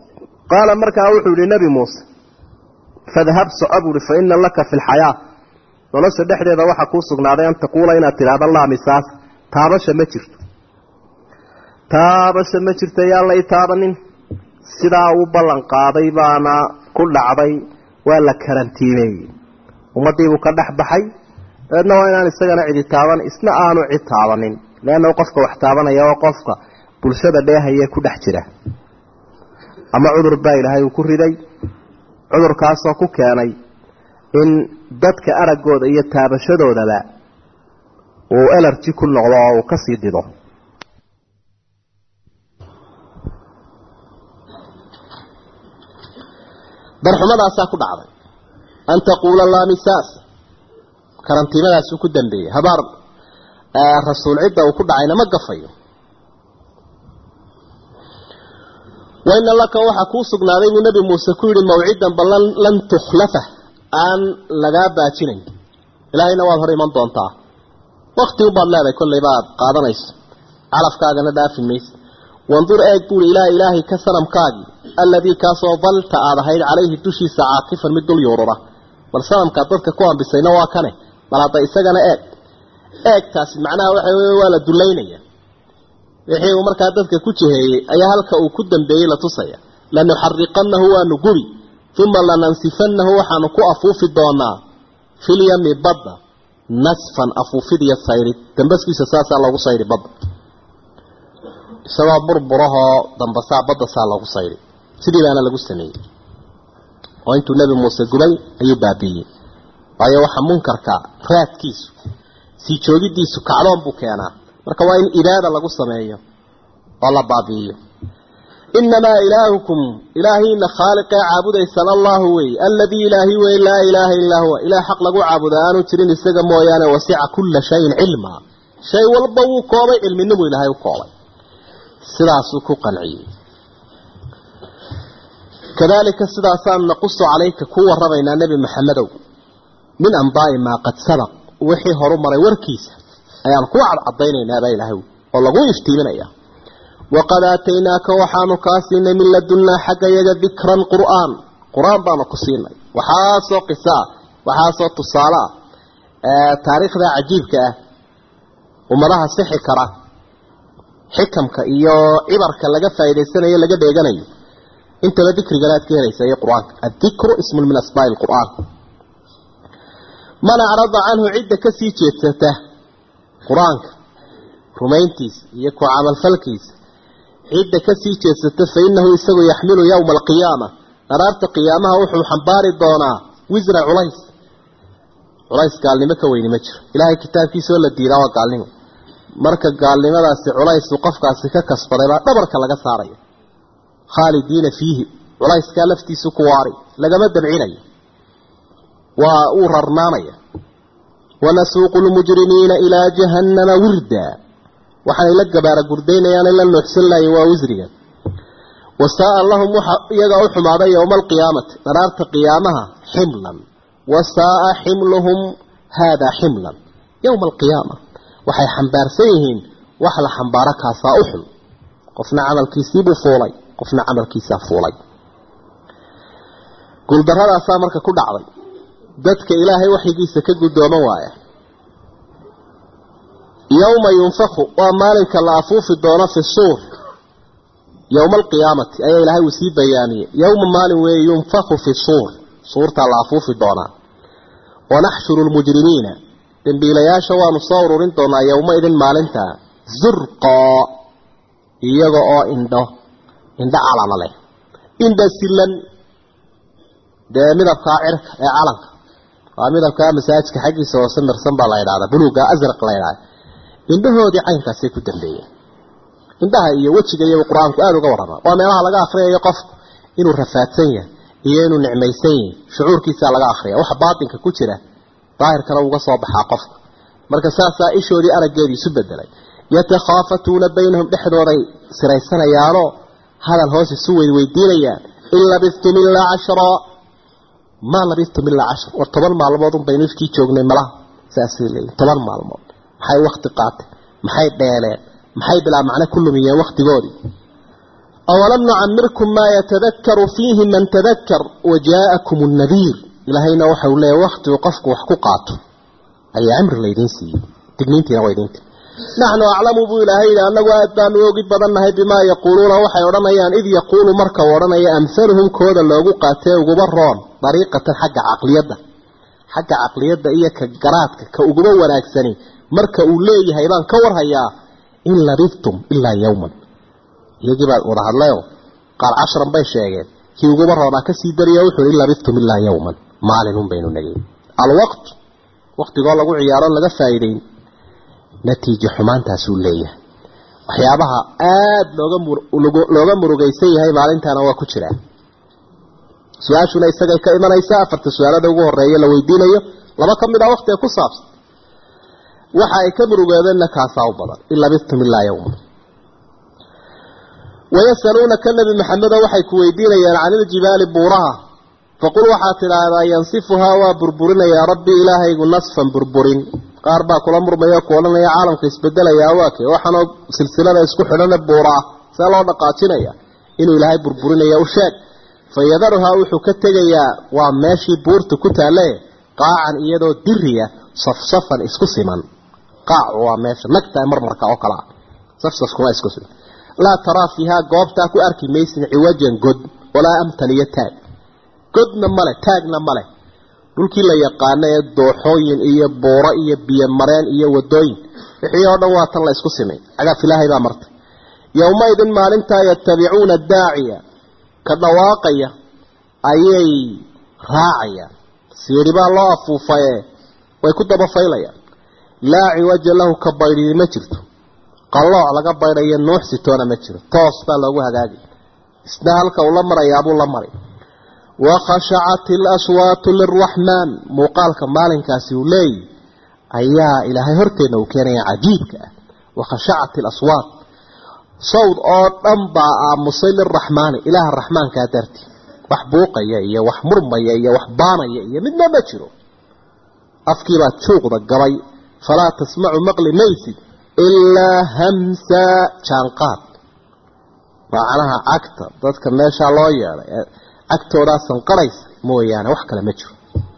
qaala markaa wuxuu yihi nebi muuse fadhab soco buuhi fa ina laka fi lxayaa nolosha dhexdeeda waxaa kuu sugnaaday an taquula inaad tidhaahdo laamisaas taabasha ma jirto taabasha ma jirto yaan la i taabanin sidaa uu ballan qaaday baana ku dhacday waa la karantiimeeyey ummadiibuu ka dhex baxay dabeedna waa inaan isagana cidi taaban isna aanu cid taabanin leanna qofka wax taabanaya oo qofka bulshada dheehayee ku dhex jira ama cudur baa ilaahay uu ku riday cudurkaasoo ku keenay in dadka araggooda iyo taabashadoodaba uu elerji ku noqdo oo uu ka sii dido darxumadaasaa ku dhacday an taquula laamisaas karantiimadaasuu ku dambeeyey habaar rasuul cidda uu ku dhacayna ma gafayo waina laka waxaa kuu sugnaaday buu nebi muuse ku yidhi mawcidan bal lan tukhlafa aan lagaa baajinayn ilaahayna waad hor iman doontaa wakti unbaad leedahay kollayba aad qaadanayso calafkaagana dhaafi mayse wandur eeg buuri ilaa ilaahay ka sanamkaagii alladii kaasoo dalta aad ahayd calayhi dushiisa caakifan mid dul yuurura bal sanamkaad dadka ku ambisayna waa kane bal hadda isagana eeg eegtaasi macnaha waxa wey waa la dulaynaya wixii uu markaa dadka ku jiheeyey ayaa halka uu ku dambeeyey la tusaya lanuxariqannahu waanu gubi uma lanansifanahu waxaanu ku afuufi doonaa filyami badda nasfan afuufid iyo sayrid dambaskiisa saasaa loogu sayri badda isagoo burburahoo dambasaa badda saa loogu sayri sidii baana lagu sameeyey oo intuu nebi muuse gubay ayuu baabiiyey waayo waxa munkarka raadkiisu sii joogidiisu kacdoon buu keenaa marka waa in ibaada lagu sameeyo oo la baabi'iyo inamaa ilaahukum ilaahiina khaaliqee caabudaysaan allahu wey aladii ilaahi wey laa ilaaha illaa huwa ilaah xaq lagu caabuda aanu jirin isaga mooyaane wasica kulla shayin cilmaa shay walba wuu koobay cilminimu ilaahay u koobay sidaasuu ku qanciyey kadalika sidaasaan naqusu calayka ku waramaynaa nebi maxamedow min ambaa'i maa qad sabaq wixii horu maray warkiisa ayaan ku cadcadaynaynaba ilaahay oo lagu iftiiminaya waqad aataynaaka waxaanu kaa siinay min ladunnaa xagga yaga dikran qur'aan qur-aan baanu ku siinay waxaasoo qiso ah waxaasoo tusaale ah taariikhda cajiibka ah ummadaha sixi kara xikamka iyo cibarka laga faa'idaysanayo laga dheeganayo intaba dikrigana aad ka helaysa iyo qur-aanka addikru ismun min asmaa'i lqur'aan man acrada canhu cidda kasii jeedsata qur-aanka rumayntiisa iyo ku camalfalkiisa cidda kasii jeedsata fa inahu isagu yaxmilu yowma alqiyaama dharaarta qiyaamaha wuxuu xambaari doonaa wisra culays culays gaalnimo ka weyni ma jiro ilaahay kitaabkiisaoo la diidaa waa gaalnimo marka gaalnimadaasi culaysu qofkaasi ka kasbaday baa dhabarka laga saaraya khaalidiina fiihi culayskaa laftiisu ku waari lagama dabcinayo waa uu rarnaanaya wanasuuqu lmujrimiina ilaa jahannama wirda waxaanay la gabaara gurdaynayaanay la nuuxsan lahayen waa wisriga wasaaa lahum waxa iyaga u xumaaday yowma alqiyaamati dharaarta qiyaamaha ximlan wasaaa ximluhum haadaa ximlan yowma alqiyaama waxay xambaarsan yihiin wax la xambaaro kaasaa u xun qofna camalkiisiibuu fuulay qofna camalkiisaa fuulay guuldaradaasaa marka ku dhacday dadka ilaahay waxyigiisa ka guddooman waaya yowma yunfaku waa maalinka la afuufi doono fi suur yowma alqiyaamati ayaa ilaahay uu sii bayaamiyey yowma maalin weeye yunfaku fi suur suurtaa la afuufi doonaa wanaxshuru lmujrimiina dembiilayaasha waanu soo ururin doonaa yowmaidin maalintaa zurqoo iyaga oo indho indho calana leh indha silan dee midabkaa cirka ee calanka waa midabkaa masaajidka xaggiisa hoose mirsan baa la ydhahdaa buluuga asraq la ydhahda indhahoodii caynkaasay ku dambeeyeen indhaha iyo wejiga iyaba qur-aanku aada uga warrama waa meelaha laga akhriyayo qofku inuu rafaadsan yahay iyo inuu nicmaysan yahay shucuurkiisaa laga akhriya waxa baatinka ku jira daahirkana uga soo baxaa qofka marka saasaa ishoodii araggeedii isu bedelay yatakhaafatuuna baynahum dhexdooday siraysanayaanoo hadal hoos isu weydweydiinayaan in labistum ilaa cashraa maa labistum ilaa cashar war toban maalmood un baynu ifkii joognay malaha saasay leeyihin toban maalmood maxay wakti qaateen maxay dheeleen maxay bilaa macno ku lumiyeen waktigoodii awalam nucamirkum maa yatadakaru fiihi man tadakar wajaakum nadiir ilaahayna waxa uu leeyahy waktigu qofku wax ku qaato ayaa cimri laydiin siiyey digniintiina waa idinti naxnu aclamu buu ilaahay yidhi annagu aad baanu ogi badannahay bimaa yaquuluuna waxay odhanayaan id yaquulu marka uu odhanaya amhaluhum kooda loogu qaatee uguba roon dariiqatan xagga caqliyadda xagga caqliyadda iyo ka garaadka ka uguba wanaagsani marka uu leeyahay baan ka warhayaa in labidtum ilaa yawman iyagii baa wada hadlayo qaar casharan bay sheegeen kii uguba roonaa kasii dariya wuxuu in labidtum ilaa yawman maalinun baynu nagay alwaqt waqtigoo lagu ciyaaro laga faa'iideyn natiijo xumaantaasuu leeyahay waxyaabaha aada looga looga murugaysan yahay maalintaana waa ku jiraa su-aashuna isagay ka imanaysaa afarta su-aalada ugu horeeya la weydiinayo laba ka mid ah waqtiga ku saabsan waxa ay ka murugeedeenna kaasaa u badan in labistum ilaa yawma wayasaluunaka nebi maxamedo waxay ku weydiinayaan can iljibaali buuraha faqul waxaad tidhaahdaa yansifuhaa waa burburinayaa rabbi ilaahaygu nasfan burburin qaar baa kula murmaya ku odhanaya caalamka isbedelayaa waake waxaanoo silsilada isku xidhana buuraa see loo dhaqaajinaya inuu ilaahay burburinaya u sheeg fa yadaruhaa wuxuu ka tegayaa waa meeshii buurta ku taalle qaacan iyadoo diriya safsafan isku siman qaacu waa meesha nagta marmarka oo kale ah safsafkuma isku siman laa taraa fiihaa goobtaa ku arki maysin ciwajan god walaa amtan iyo taag godna male taagna male dhulkii la yaqaano ee dooxooyin iyo buuro iyo biyo mareen iyo wadooyin wixii oo dhan waa tan la isku simay cagaaf ilaahay baa martay yowmaidin maalintaa yatabicuuna daaciya ka dhawaaqaya ayay raacayaan siiri baa loo afuufaye way ku dabafaylayaan laa ciwaja lahu ka baydhidi ma jirto qallooc laga baydhayo nuux sitoona ma jiro toos baa loogu hagaagi isna halka uu la marayaabuu la maray wakhashacat ilaswaatu liraxmaan muuqaalka maalinkaasi uu leeyahy ayaa ilaahay horteenna uu keenaya cajiibka ah wakhashacat ilaswaat sawd oo dhan baa aamusay liraxmaani ilaaha raxmaankaa dartii wax buuqaya iyo wax murmaya iyo wax baanaya iyo midna ma jiro afkiibaa juuqda gabay falaa tasmacu maqli maysid ilaa hamsa jaanqaad macnaha cagta dadka meeshaa loo yeedhay agtoodaa sanqaraysa mooyaane wax kale ma jiro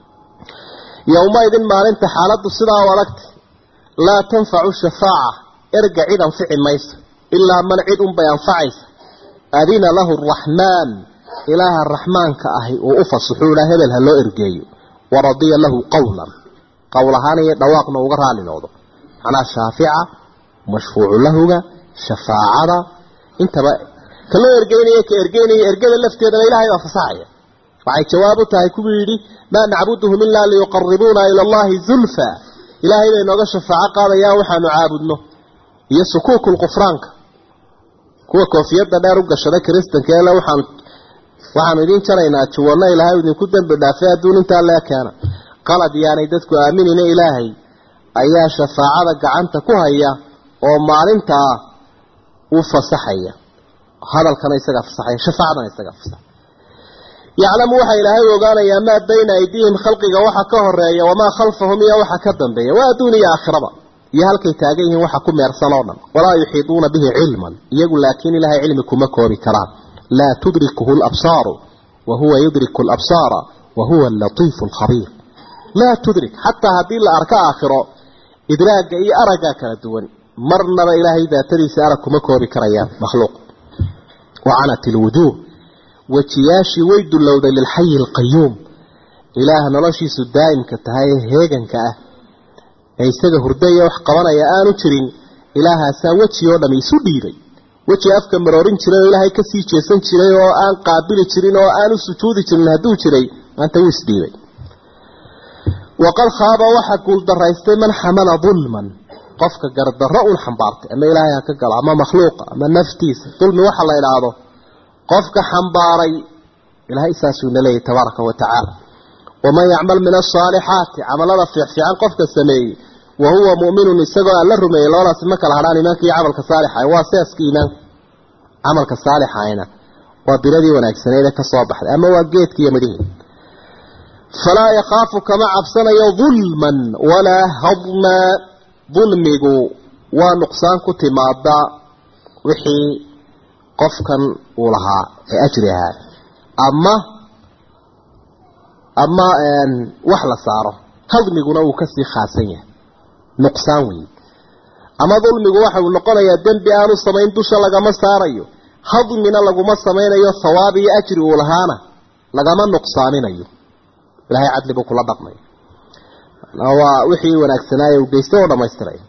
yowmaidin maalinta xaaladdu sidaa u adagtay laa tanfacu shafaaca erga cid anfici mayso ilaa man cid unbay anfacaysa adina lahu araxmaan ilaaha raxmaanka ahi uu u fasaxuu ilaa hebel ha loo ergeeyo waradiya lahu qawlan qowl ahaan iyo dhawaaqna uga raali noqdo macnaha shaafica mashfuucu lahuga shafaacada intaba ka loo ergeynaya ka ergeynaya ergada lafteedana ilaahay baa fasaxaya waxay jawaab u tahay kuwii yidhi maa nacbuduhum ilaa liyuqaribuuna ila allahi zulfa ilaahay bay nooga shafaaco qaadayaan waxaanu caabudno iyo sukuuku lqufraanka kuwa koofiyadda dheer u gashada kiristanka ele waxaan waxaanu idiin jaraynaa juwanno ilaahay idinku dembi dhaafay adduun intaa lee keena qalad yaanay dadku aaminina ilaahay ayaa shafaacada gacanta ku haya oo maalintaa u fasaxaya hadalkana isagaa fasaxaya shafaacadana isagaa fasaxaya yaclamu waxa ilaahay u ogaanayaa maa bayna aydiihim khalqiga waxa ka horeeya wamaa khalfahum iyo waxa ka dambeeya waa adduun iyo aakhiraba iyo halkay taagan yihiin waxa ku meersan oo dhan walaa yuxiiduuna bihi cilman iyagu laakiin ilaahay cilmi kuma koobi karaan laa tudrikuhu labsaaru wa huwa yudriku labsaara wa huwa alatiifu alkhabiir laa tudrik xataa haddii la arko aakhiro idraagga iyo araggaa kala duwan marnaba ilaahay daatadiisa arag kuma koobi karayaan makhluuq wacanat ilwujuuh wejiyaashii way dullowday lilxayi alqayuum ilaah noloshiisu daa'imka tahay ee heeganka ah ee isaga hurdaya wax qabanaya aanu jirin ilaahaasaa weji oo dhami isu dhiibay weji afka maroorin jiray oo ilaahay kasii jeesan jiray oo aan qaabili jirin oo aan u sujuudi jirin hadduu jiray maanta wuu isdhiibay waqad khaaba waxa guuldaraystay man xamala dulman qofka gardarro un xambaartay ama ilaahay ha ka galo ama makhluuqa ama naftiisa dulmi waxa la idhaahdo qofka xambaaray ilaahay saasuu na leeyahy tabaaraka wa tacaala waman yacmal min asaalixaati camalada fiicfiican qofka sameeyey wa huwa mu'minun isagoo aan la rumeeyey labadaasi ma kala hadhaan iimaanka iyo camalka saalixa waa seeska iimaanka camalka saalixayna waa biladii wanaagsaneede ka soo baxday ama waa geedka iyo midhihii falaa yakhaafu kama cabsanayo dulman walaa hadma dulmigu waa nuqsaan ku timaada wixii qofkan uu lahaa ee ajri ahaa ama ama wax la saaro hadmiguna uu kasii khaasan yahay nuqsaan weeye ama dulmigu waxa uu noqonayaa dembi aanu samayn dusha lagama saarayo hadmina laguma samaynayo hawaab iyo ajri uu lahaana lagama nuqsaaminayo ilahay cadli buu kula dhaqmay waa wixii wanaagsanaaye uu geystay oo dhamaystiray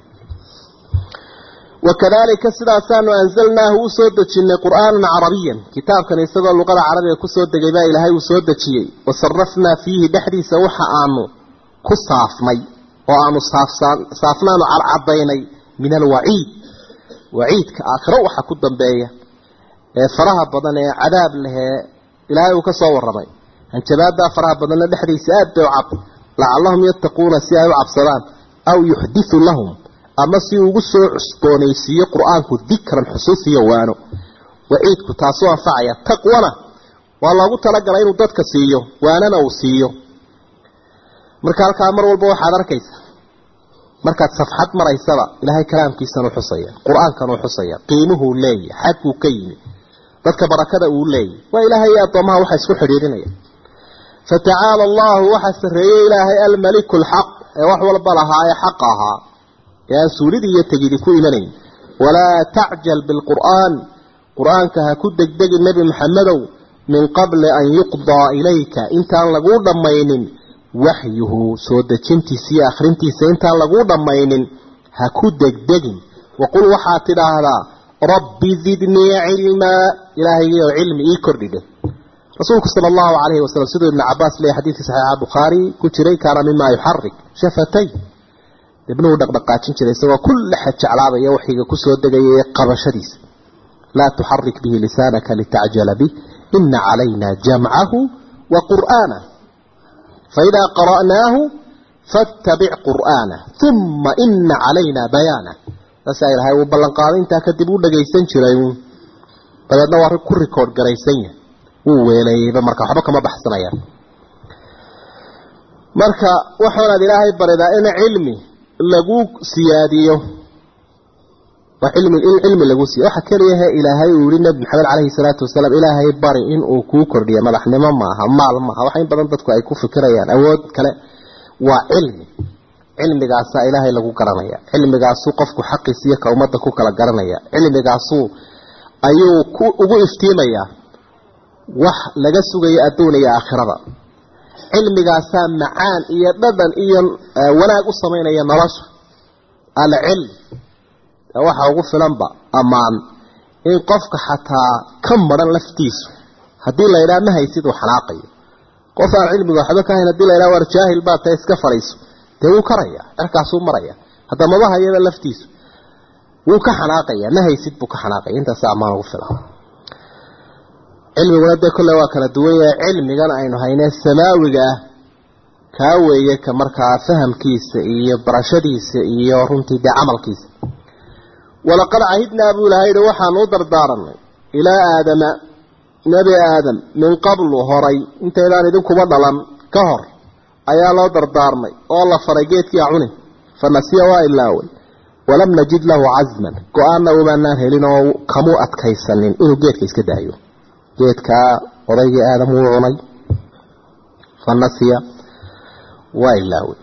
wakadalika sidaasaanu anzalnaahu u soo dejinay qur'aanan carabiyan kitaabkan isagoo luqada carabiga kusoo degay baa ilaahay uu soo dejiyey wasarafnaa fiihi dhexdiisa waxa aanu ku saafnay oo aanu saafnaanu cadcadaynay min alwaciid waciidka aakhiro waxa ku dambeeya ee faraha badan ee cadaab lehee ilaahay uu ka soo warramay hanjabaadaa faraha badanna dhexdiisa aad bay u cad lacallahum yattaquuna si ay u cabsadaan aw yuxditu lahum ama si ugu soo cusboonaysiiyo qur-aanku dikran xusuus iyo waano waciidku taasuu anfacaya taqwana waa loogu talagalay inuu dadka siiyo waanana uu siiyo marka halkaa mar walba waxaad arkaysa markaad safxad maraysaba ilaahay kalaamkiisanuu xusaya qur-aankanuu xusaya qiimuhuu leeyahy xadkuu ka yimi dadka barakada uu leeyahy waa ilaahay iyo addoomaha waxa isku xidhiidhinaya fatacaala allahu waxa sarreeyey ilaahay almaliku alxaq ee wax walba lahaa ee xaqa ahaa ee aan suulidii iyo tegidi ku imanayn walaa tacjal bilqur'aan qur-aanka ha ku degdegin nebi maxamedow min qabli an yuqdaa ilayka intaan laguu dhammaynin waxyuhu soo dejintiisa iyo akhrintiisa intaan laguu dhammaynin ha ku degdegin waqul waxaad tidhaahdaa rabbi zidnii cilmaa ilaahaygiioo cilmi ii kordhidhe rasuulku sala allahu calayhi wasalam siduu ibnu cabaas leeyahy xadiidkii saxiixa bukhaari ku jiray kaana mimaa yuxarik shafatay ibnuhu dhaqdhaqaajin jiray isagoo kulle xad jeclaabaya waxiga kusoo degaya ee qabashadiisa laa tuxarik bihi lisaanaka litacjala bih ina calayna jamcahu wa qur'aanah faidaa qara'naahu fattabic qur'aanah uma ina calayna bayaanah saasaa ilahay uu ballanqaaday intaa kadib u dhagaysan jiray dabeedna waa ku rikoodh garaysan yahay wuu weeleeyeyba marka waxba kama baxsanayaan marka waxaanaad ilaahay baridaa in cilmi lagu siyaadiyo waa cilmi in cilmi lagu siiyo waxa keliyahe ilaahay uu yihi nabi maxamed calayhi salaatu wasalaam ilaahay bari in uu kuu kordhiyo madaxnimo maaha maal maaha waxa in badan dadku ay ku fikirayaan awood kale waa cilmi cilmigaasaa ilaahay lagu garanaya cilmigaasuu qofku xaqiisa iyo ka ummadda ku kala garanaya cilmigaasuu ayuu ku ugu iftiimayaa wax laga sugayo adduun iyo aakhirada cilmigaasaa macaan iyo dhadhan iyo wanaag u samaynaya nolosha alcilm waxa ugu filanba ammaan in qofka xataa ka maran laftiisu haddii la yidhaha ma haysid uu xanaaqayo qof aan cilmiga waxba ka hayn hadii la yidhaha war jaahil baa tae iska fadhiiso dee wuu karaya cerkaasuu maraya hadda maba hayaba laftiisu wuu ka xanaaqaya ma haysid buu ka xanaaqaya intaasa ammaan ugu filan cilmiguna dee kolle waa kala duwan yahay cilmigan aynu haynee samaawiga ah kaa weeye ka markaa fahamkiisa iyo barashadiisa iyo runtii dee camalkiisa walaqad cahidnaa buu ilahay yihi waxaanu u dardaaranay ilaa aadama nebi aadam min qablu horay intaydaan idinkuba dhalan ka hor ayaa loo dardaarmay oo la faray geedkii acuni fa nasiya waa ilaaway walam najid lahu casman go-aanna umaanaan helin oo kamuu adkaysanin inuu geedka iska daayo geedkaa odaygii aadam wuu cunay fa nasiya waa ilaaway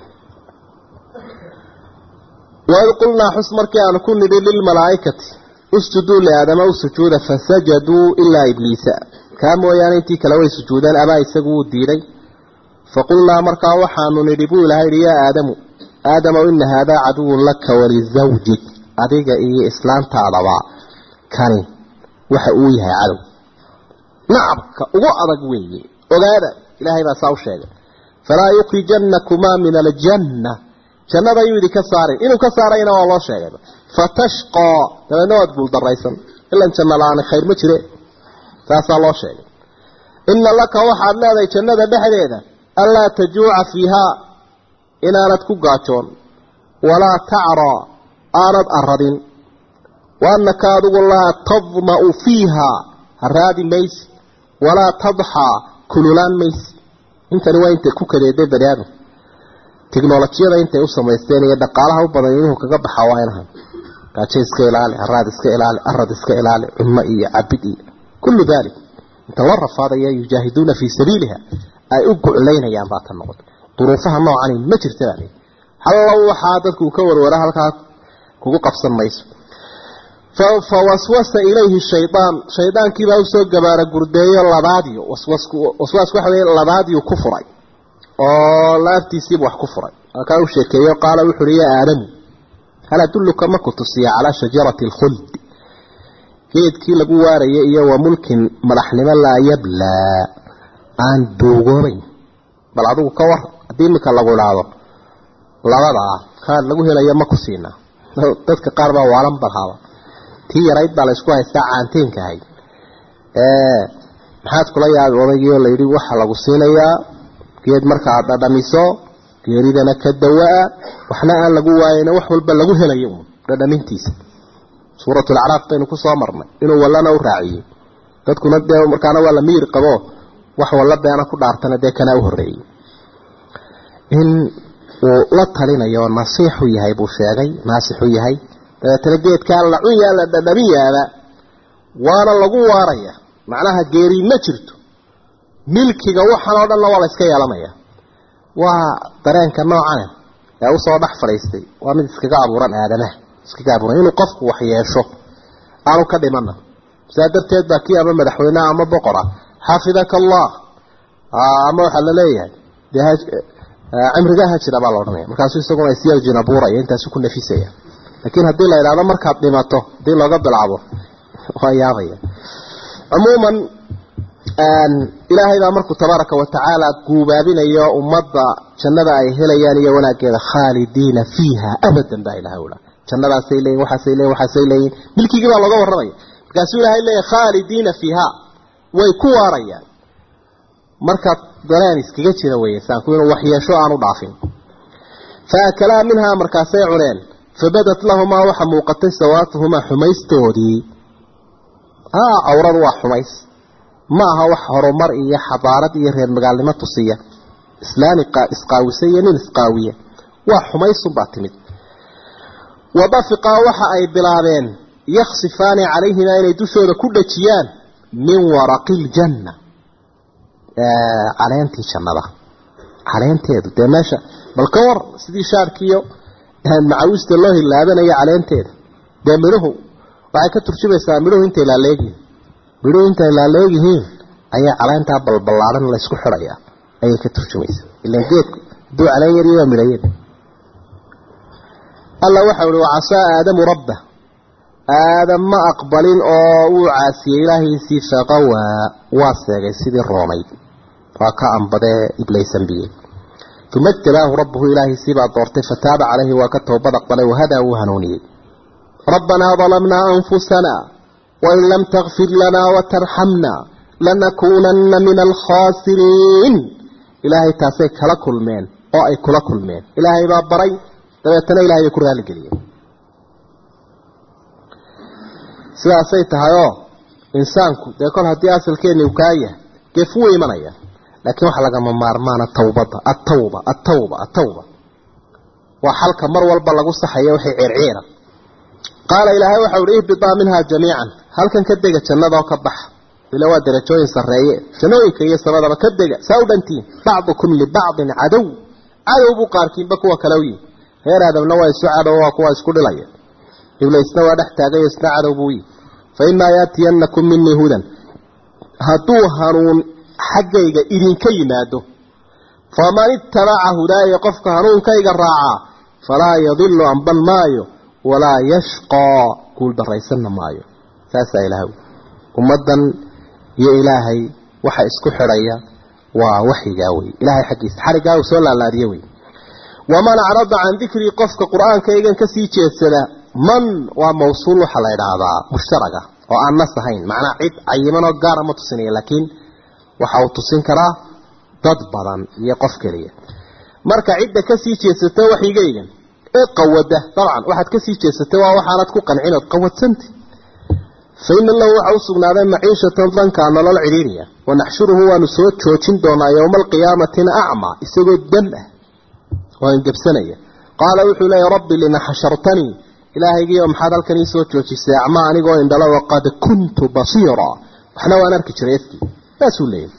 waid qulnaa xus markii aanu ku nidhi lilmalaa'ikati usjuduu liaadama u sujuuda fasajaduu ilaa ibliisa kaa mooyaane intii kale way sujuudeen abaa isagu wuu diiday faqulnaa markaa waxaanu nidhi buu ilahay yidhi yaa aadamu aadamow ina haadaa caduwun laka walizawjik adiga iyo islaantaadaba kani waxa uu yahay cadow nacabka ugu adag weeye ogaada ilaahay baa saa u sheegay falaa yukhrijannakumaa min aljanna jannada ayuu idinka saarin inuu ka saarayna waa loo sheegayba fatashqaa dabeedna waad guuldaraysan ilan janno la-aani khayr ma jire taasaa loo sheegay ina laka waxaad leedahay jannada dhexdeeda anlaa tajuuca fiihaa inaanad ku gaajoon walaa tacraa aanad aradin wa annaka adigu laa tadma'u fiihaa haraadi maysi walaa tadxaa kululaan maysi intani waa intay ku kadeeday bani aadam tiknolojiyada intay u samaysteen iyo dhaqaalaha u badan inuhu kaga baxa waa inahan gaajo iska ilaali haraad iska ilaali arad iska ilaali cunno iyo cabid iyo kullu dalik inta la rafaadaya yujaahiduuna fii sabiiliha ay u guclaynayaan baa tan noqotay duruufaha noocani ma jirta baa leeyi hallo waxaa dadku ka warwara halkaa kugu qabsan mayso fa waswasa ilayhi shaydaan shaydaankiibaa usoo gabaara gurdeeyo labaadiyo waswasku waswaasku waxa weeye labaadiyu ku furay oo laaftiisiiba wax ku furay halkaa u sheekeeyo qaala wuxu uhi yaa aadamu hal adulluka ma ku tusiya calaa shajarati alkhuld geedkii lagu waarayay iyo wa mulkin madaxnimo laa yablaa aan duugoobayn bal adigu ka war haddii iminka lagu idhaahdo labadaa kaan lagu helayo ma ku siinaa dadka qaar baa waalan balhaaba tii yarayd baa la isku haystaa caanteenka ahayd maxaad kula yaabi odaygii oo layidhi waxa lagu siinayaa geed markaad dhadhamiso geeridana ka dawaa waxna aan lagu waayayna wax walba lagu helayo uun dhadhamintiisa suuratulacraaf baynu ku soo marnay inuu wallana u raaciyey dadkuna dee markaana waa la miyir qabo wax walla beena ku dhaartana dee kanaa u horreeyey in uu la talinayo nasiixu yahay buu sheegay naasixu yahay dabeetana geedkaa la cunyaa la dhadhamiyaaba waana lagu waaraya macnaha geeri ma jirto milkiga waxan oo dhanna waa la iska yeelanaya waa dareenka noocane ee usoo dhex fadhiistay waa mid iskaga abuuran aadamaha iskaga abuuran inuu qofku wax yeesho aanu ka dhimana saa darteed baa kii ama madaxweyneha ama boqora xafidaka allah ama waxaa la leeyahay dee cimrigaa ha jira baa la odhanaya markaasuu isaguna isyarjin abuuraya intaasu ku nafisaya laakiin haddii la idhahdo markaad dhimato haddii looga bilcabo waa yaabaya cumuuman ilaahay baa markuu tabaaraka watacaala guubaabinayo ummadda jannada ay helayaan iyo wanaaggeeda khaalidiina fiiha abadan baa ilahay ula jannadaasay leeyiin waxaasay leeyiin waxaasay leeyiin milkigii baa looga warramaya markaasuu ilaahay leeyahy khaalidiina fiiha way ku waarayaan marka dareen iskaga jira weeye saanku inuu waxyeesho aanu dhaafin faakalaa minhaa markaasay cuneen fabadat lahumaa waxa muuqatay sawaatuhumaa xumaystoodii awradu waa xumays ma aha wax horumar iyo xadaarad iyo reer magaalnimo tusiya islaami isqaawisa iyo nin isqaawiya waa xumaysunbaa timid wadafiqaa waxa ay bilaabeen yaksifaani calayhimaa inay dushooda ku dhajiyaan min waraqi ljanna caleentii jannada caleenteedu dee meesha bal ka war sidii shaarkiiyo macawista loo hilaabanayo caleenteeda dee midhuhu waxay ka turjumaysaa midhuhu intay laaleegyihiin midhuhu intay laaleegyihiin ayaa caleentaa balballaadan laysku xidhayaa ayay ka turjumaysaa ilan geedku hadduu caleen yariyo waa midhayada alla waxa uhi wacasaa aadamu rabba aadam ma aqbalin oo wuu caasiyey ilaahiisii faqawaa waa seegay sidii roonayd waa ka ambadee iblaysanbiyey uma ijtabaahu rabbuhu ilaahiisii baa doortay fataaba calayhi waa ka toobad aqbalay wahadaa wuu hanuuniyey rabbanaa dalamnaa anfusana wain lam takfir lanaa watarxamna lanakuunanna min alkhaasiriin ilaahay taasay kala kulmeen oo ay kula kulmeen ilaahay baa baray dabeetana ilahay bay ku raaligeliyeen sidaasay tahayoo insaanku dee kol haddii asalkeeni uu kaa yahay geef wuu imanaya laakiin waxaa lagama maarmaana tawbadda attawba attawba attawba waa xalka mar walba lagu saxayo waxay ceerceera qaala ilaahay waxau uhi ihbitaa minhaa jamiican halkan ka dega jannadaoo ka baxa ila waa darajooyin sarreeye jannooyinka iyo sabadaba ka dega saa u dhantiin bacdukum libacdin cadow cadow buu qaarkiinba kuwa kale u yihi reer aadamna waa isu cadow waa kuwa isku dhilaya iblaysna waa dhex taagayo isna cadow buu yihi fa imaa yaatiyannakum minii hudan hadduu hanuun xaggayga idinka yimaado faman ittabaca hudaaya qofka hanuunkayga raacaa falaa yadilu amban maayo walaa yashqaa guuldaraysanna maayo saasaa ilaahay ummaddan iyo ilaahay waxa isku xidhaya waa waxyigaa wey ilaahay xaggiisa xariggaa uu soo laalaadiye wey waman acrada can dikrii qofka qur-aankaygan kasii jeedsada man waa mawsuul waxaa la idhaahdaa mushtaraga oo aan nas ahayn macnaa cid cayimanoo gaara ma tusinaya laakiin waxa uu tusin karaa dad badan iyo qof keliya marka cidda kasii jeedsata waxyigaygan ee qawada dabcan waxaad kasii jeedsatay waa waxaanad ku qancinood qawadsanta fa ina lahu waxa u sugnaaday maciishatan dankaa nolol cidhiiriya wanaxshuruhu waanu soo joojin doonaa yowma alqiyaamatina acmaa isagoo dam ah oo angabsanaya qaala wuxuu leeya rabbi lima xashartanii ilaahaygiio maxaad halkan ii soo joojisay acmaa anigoo indhala waqad kuntu basiira waxna waan arki jiray efkii saasuu leeyahy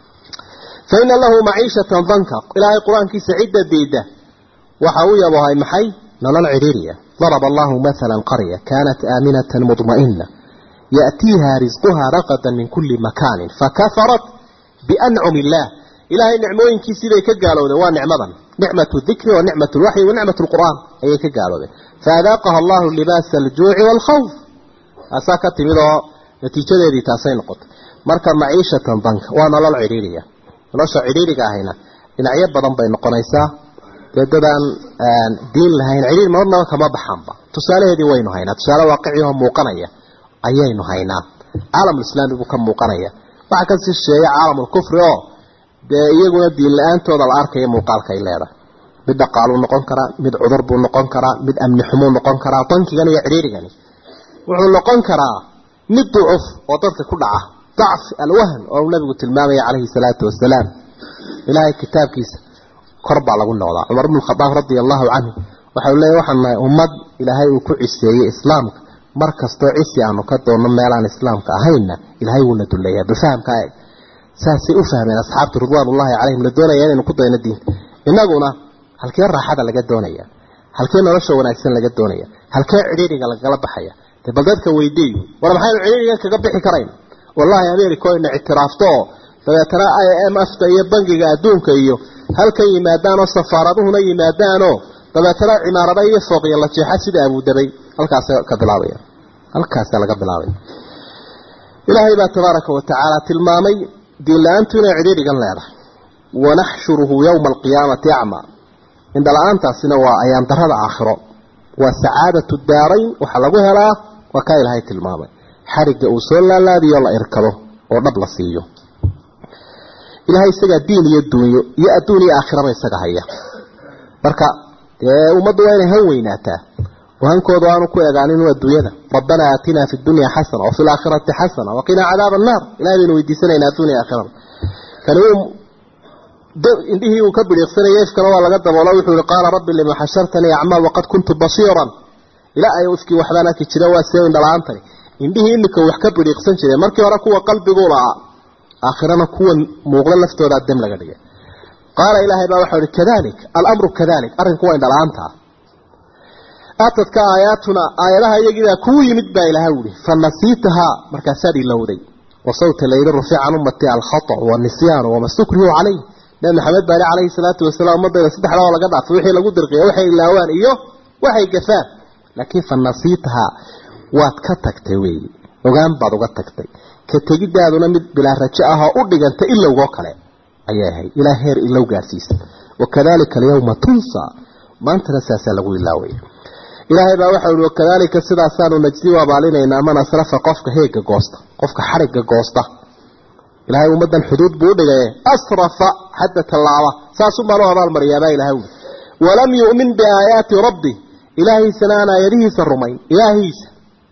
fa ina lahu maciishatan danka ilaahay qur-aankiisa cidda diida waxa uu yabohay maxay nolol cidhiiriya daraba allahu maala qarya kaanat aaminatan mudma'ina ya'tiiha risquha raqadan min kuli makaanin fakafarat biancumi illaah ilaahay nicmooyinkiisii bay ka gaalowdeen waa nicmadan nicmatu dikri wa nicmat lwaxyi wa nicmat lqur'aan ayay ka gaaloodeen faadaaqaha allahu libaasa aljuuci waalkhawf taasaa ka timid oo natiijadeedii taasay noqotay marka maciishatan danka waa nolol cidhiiriya nolosha cidhiiriga ahayna dhinacyo badan bay noqonaysaa dee dadaan diin lahayn cidhiir marnaba kama baxaanba tusaalaheedii waynu haynaa tusaale waaqicihoo muuqanaya ayaynu haynaa caalamulislaami buu ka muuqanaya waxaa ka sii shisheeya caalamulkufri oo dee iyaguna diin la-aantooda la arkaya muuqaalka ay leedahay mid dhaqaaluu noqon karaa mid cudur buu noqon karaa mid amni xumuu noqon karaa dankigan iyo cidhiirigani wuxuu noqon karaa mid ducuf oo dadka ku dhaca dacf alwahn oo uu nabigu tilmaamaya calayhi salaatu wasalaam ilaahay kitaabkiisa kor baa lagu noqdaa cumar bnu khadaab radia allahu canhu waxau leeyahy waxaan nahay ummad ilaahay uu ku ciseeyey islaamka mar kastoo cisi aanu ka doonno meelaan islaamka ahaynna ilaahay wuuna duleeyaa bifahamka eeg saasay u fahmeen asxaabtu ridwaanullahi calayhim la doonaya inaynu ku dayno diinta innaguna halkee raaxada laga doonaya halkee nolosha wanaagsan laga doonaya halkee cidhiiriga lagala baxaya dee bal dadka weydiiyo war maxaynu cidhiirigan kaga bixi karayn wallahi america ina ictiraafto oo dabeetana i m f ta iyo bangiga adduunka iyo halkan yimaadaanoo safaaraduhuna yimaadaanoo dabeetana cimaarada iyo fooqya la jeexa sida abudabay halkaasa ka bilaabaya halkaasa laga bilaabaya ilaahay baa tabaaraka wa tacaala tilmaamay diin la-aantu inay cidhiirigan leedahay wanaxshuruhu yowma alqiyaamati acmaa indhala-aantaasina waa ayaan darada aakhiro waa sacaadatu daarayn waxaa lagu helaa waa kaa ilaahay tilmaamay xarigga uu soo laalaadiyo la irkado oo dhab la siiyo ilaahay isagaa diin iyo duunyo iyo adduun iyo aakhiraba isaga haya marka dee ummaddu waa inay han weynaataa oo hankooda aanu ku egaanin adduunyada rabbanaa aatinaa fi dunya xasana wa fi laakhirati xasana waqinaa cadaaba annaar ilahay baynu weydiisanaynaa addunya aakhirada kani uu indhihii uu ka bidhiiqsanayay ifkana waa laga daboolo wuxuu yihi qaala rabbi lima xashartanii acmaa waqad kuntu basiiran ilaa ay ifkii waxbaan arki jira waa see indhala-aantani indhihii imika wax ka bidhiiqsan jireen markii hore kuwa qalbiguu lahaa aakhirana kuwan muuqda laftoodaa dem laga dhigay qaala ilaahay baa waxau ihi kadalik alamru kadalik arrinku waa indhala-aanta aatadka aayaatuna aayadaha iyagiibaa kuu yimid baa ilaahay uhi fa nasiitahaa markaasaad ilowday wasawta layli rufica can ummati alkhata wanisyaanu wama stukrihu calayh nabi maxamed baali calayhi salaatu wasalaam ummadayda saddexdaa oo laga dhaafay wixii lagu dirqiya waxay ilaawaan iyo waxay gafaan laakiin fa nasiitahaa waad ka tagtay weeyi ogaan baad uga tagtay ka tegidaaduna mid bilaa rajo ah oo u dhiganta ilowgoo kale ayay ahayd ilaa heer ilow gaarsiisa wakadalika alyawma tunsa maantana saasaa lagu ilaawaya ilaahay baa waxau ihi wakadalika sidaasaanu najdi u abaalinaynaa man asrafa qofka heega goosta qofka xarigga goosta ilaahay ummaddan xuduud buu u dhigaye asrafa xadda tallaaba saasun baan u abaalmariyaabaa ilahay ui walam yu'min biaayaati rabbi ilaahiisana aan aayadihiisa rumayn ilaahiisa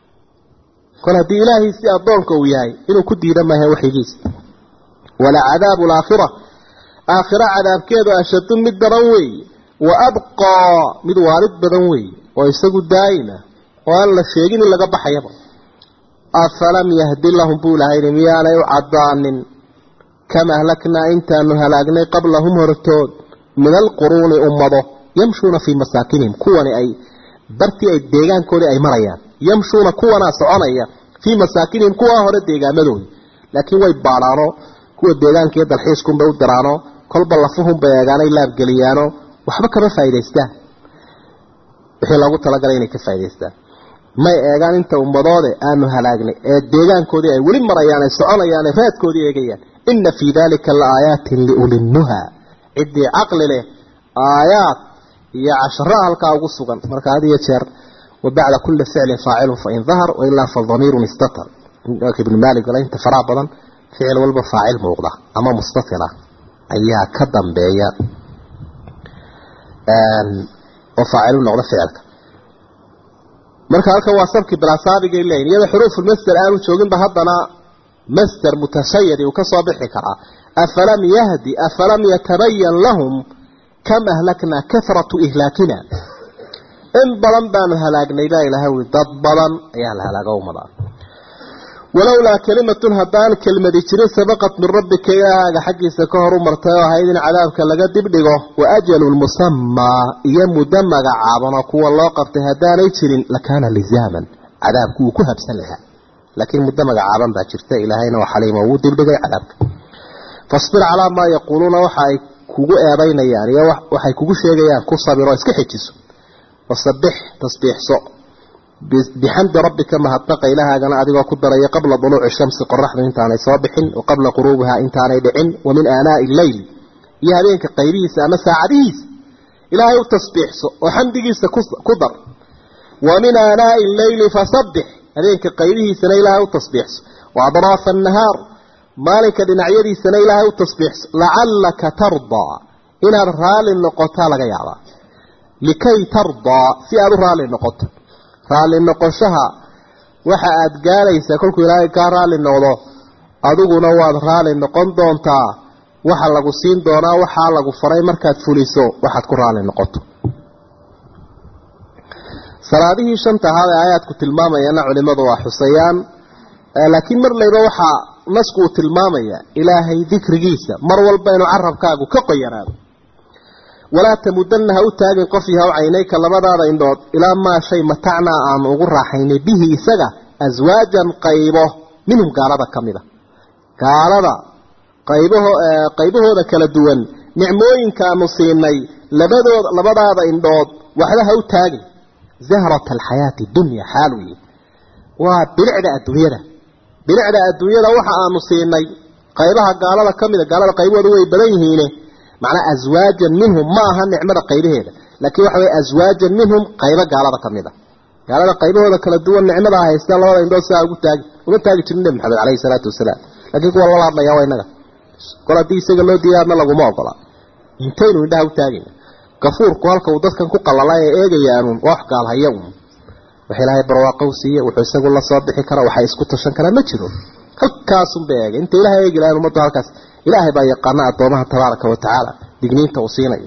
kol haddii ilaahiisii addoonka uu yahay inuu ku diida maaha waxyigiisa wala cadaabu alaakhira aakhira cadaabkeedu ashadu mid daran weeye wa abqaa mid waalid badan weeye oo isagu daa'ima oo aan la sheegin in laga baxayaba afalam yahdi lahum buu lahayni miyaanay u caddaanin kama ahlaknaa intaanu halaagnay qablahum hortood min alquruuni ummado yamshuuna fii masaakinihim kuwani ay bartii ay deegaankoodii ay marayaan yamshuuna kuwanaa soconaya fii masaakinihim kuwaa hore deegaamadooda laakiin way baadhaano kuwa deegaanka iyo dalxiiskunbay u diraano kolba lafuhunbay eegaanay laabgeliyaano waxba kama faa'idaystaan wixii loogu talagalay inay ka faa'idaystaan may eegaan inta ummadoode aanu halaagnay ee deegaankoodii ay weli marayaan ay soconayaan ay raadkoodii eegayaan inna fii dalika la aayaatin liulinnuha ciddii caqli leh aayaad iyo cashara halkaa ugu sugan marka had iyo jeer wabacda kuli ficlin faacilun fain dahar wailaa fadamiirun istatar ibn maalik wala inta faraha badan ficil walba faacil muuqda ama mustatila ayaa ka dambeeya oo faacilu noqda ficilka marka halkan waa sabki bilasaabigay leeyihin iyada xuruufulmasder aanu jooginba haddana masder mutashayadi uu ka soo bixi karaa afalam yahdi afalam yatabayan lahum kam ahlaknaa karatu ihlaakina in badan baanu halaagnay baa ilahay ui dad badan ayaa la halaago ummada walowlaa kalimatun haddaan kelmadi jirin sabaqat min rabbika ilaahaaga xaggiisa ka hor u martay oo ahayd in cadaabka laga dibdhigo wa ajalun musamaa iyo muddo magacaabanoo kuwa loo qabtay haddaanay jirin lakaana lizaaman cadaabku wuu ku habsan lahaa laakiin muddo magacaaban baa jirta ilaahayna waa xaliimo wuu dibdhigay cadaabka fasbir calaa maa yaquuluuna waxa ay kugu eedaynayaan iyo waxay kugu sheegayaan ku sabiroo iska xejiso wasabix tasbiixso bixamdi rabbika mahadnaqa ilahaagana adigoo ku daraya qabla duluuci shamsi qoraxdu intaanay soo bixin wa qabla quruubihaa intaanay dhicin wa min aanaa'i illeyl iyo habeenka qaybihiisa ama saacadihiisa ilaahay u tasbiixso oo xamdigiisa ku dar wa min aanaa'i illeyli fasabbix habeenka qaybihiisana ilaahay u tasbiixso wa adraafa annahaar maalinka dhinacyadiisana ilaahay u tasbiixso lacallaka tardaa inaad raalli noqotaa laga yaabaa likay tardaa si aada u raalli noqoto raalli noqoshaha waxa aada gaaraysaa kolkuu ilaahay kaa raalli noqdo adiguna waad raalli noqon doontaa waxa lagu siin doonaa waxaa lagu faray markaad fuliso waxaad ku raalli noqoto salaadihii shanta ahaad ee aayaadku tilmaamayana culimadu waa xusayaan laakiin mar layba waxaa nasku uu tilmaamaya ilaahay dikrigiisa mar walba inuu carabkaagu ka qoyanaado walaa tamudanna ha u taagin qof yahaw caynayka labadaada indhood ilaa maa shay matacnaa aanu ugu raaxaynay bihi isaga aswaajan qaybo minhum gaalada ka mida gaalada qaybaho qaybahooda kala duwan nicmooyinka aanu siinay labadooda labadaada indhood waxba ha u taagin zahrata alxayaati dunya xaal weeye waa bilicda adduunyada bilicda adduunyada waxa aanu siinay qaybaha gaalada ka mida gaalada qaybahooda way badan yihiine macnaa aswaajan minhum ma aha nicmada qaybaheeda laakiin waxa weye aswaajan minhum qaybo gaalada ka mid a gaalada qaybahooda kala duwan nicmada haysta labada indhood sidaa ugu taagi uma taagi jirin nebi maxamed caleyhi salaatu wasalaam laakiin kuwa lala hadlaya waa inaga kol haddii isaga loo diiday adna laguma ogola intaynu indhaha u taagayna gafuurku halka uu dadkan ku qalala ee eegayaanuun waa wax gaalhaya un wax ilaahay barwaaqo u siiye wuxuu isagu la soo bixi kara waxay isku tashan karaa ma jiro halkaasunbay eegay inta ilahay eegi lahayn ummaddu halkaas ilaahay baa yaqaana addoomaha tabaaraka wa tacaala digniinta uu siinayo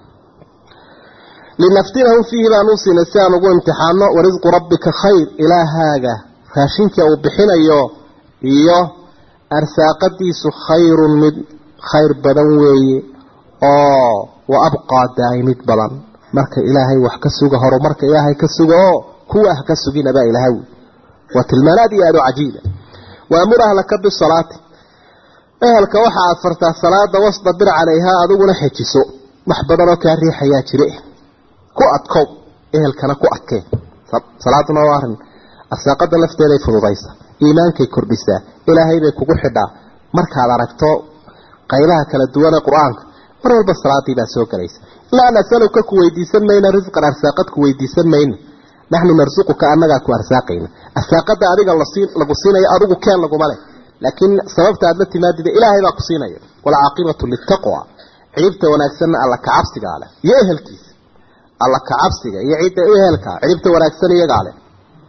linaftinahum fiihi baan u siinay si aan ugu imtixaano warisqu rabbika khayr ilaahaaga raashinka uu bixinayo iyo arsaaqadiisu khayrun mid khayr badan weeye oo wa abqaa daa'imid badan marka ilaahay wax ka suga horumarka ilaahay ka suga oo kuwa ah ka suginabaa ilaahay waa tilmaan aad iyo aad u cajiiba waamur ahlaka bisalaati ehelka waxa aad fartaa salaada wasdabir calayhaa adiguna xejiso wax badanoo kaa riixayaa jire ku adkow ehelkana ku adkeen salaaduna waa arrin arsaaqada lafteeday fududaysa iimaankay kordhisaa ilaahay bay kugu xidhaa markaad aragto qaybaha kala duwan ee qur-aanka mar walba salaadii baa soo gelaysa laa nasaluka ku weydiisan mayna risqan arsaaqad ku weydiisan mayna naxnu narsuquka annagaa ku arsaaqayna arsaaqada adiga lagu siinayo adigu keen laguma leh laakiin sababta aad la timaadida ilaahay baa ku siinaya walcaaqibatu litaqwa ciribta wanaagsanna alla kacabsigaa leh iyo ehelkiisa alla kacabsiga iyo cidda ehelka ciribta wanaagsan iyagaa leh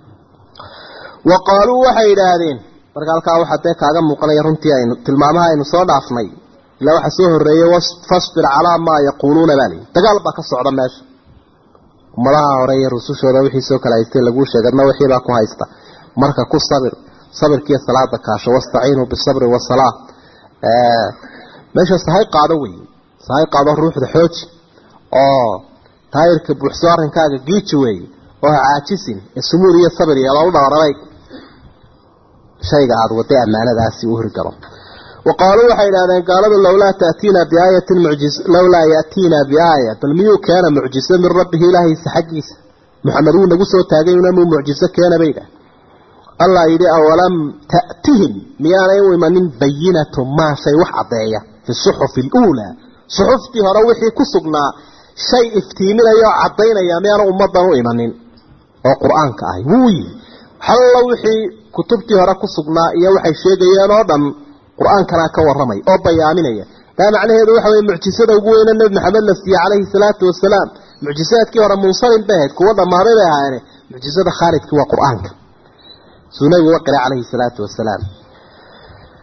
wa qaaluu waxay yidhaahdeen marka halkaa waxaa dee kaaga muuqanaya runtii aynu tilmaamaha aynu soo dhaafnay ilaa waxaa soo horreeyey fasbir calaa maa yaquuluuna baa lihi dagaal baa ka socda meesha ummadaha hore iyo rusushooda wixii soo kala haystay laguu sheegadna wixiibaa ku haysta marka ku sabir sabirkiiyo salaada kaasho wastaciinuu bisabri wasalaa meesha sahay qaado wey sahay qaado ruuxda xooji oo taayirka buuxso arrinkaaga giiji weeye oo ha caajisin ee sumuur iyo sabir yeeloo u dhabarabay shayga aada waday ammaanadaasi u hirgalo wa qaaluu waxay idhahdeen gaaladu lowlaa taatiina biaayatin mucjiz lowlaa yaatiina biaaya bal miyuu keena mucjiso min rabbihi ilaahiisa xaggiisa maxamed wuu nagu soo taagay unamuu mucjiso keena bay idhaah allah yidhi awalam ta'tihim miyaanay u imanin bayinatu maa shay wax caddeeya fi suxufi aluulaa suxuftii hore wixii ku sugnaa shay iftiiminaya oo caddaynaya miyaana ummaddan u imanin oo qur-aanka ahay wuu yimi hallo wixii kutubtii hore ku sugnaa iyo waxay sheegayeen oo dhan qur-aankanaa ka warramay oo bayaaminaya taa macnaheedu waxa weye mucjisada ugu weyne nebi maxamed la siiyey calayhi salaatu wasalaam mucjisaadkii hore munsalim bay ahayd kuwa dhammaaday bay ahaayeene mucjisada khaalidkii waa qur-aanka suu nabigu uga qiray calayhi salaatu wasalaam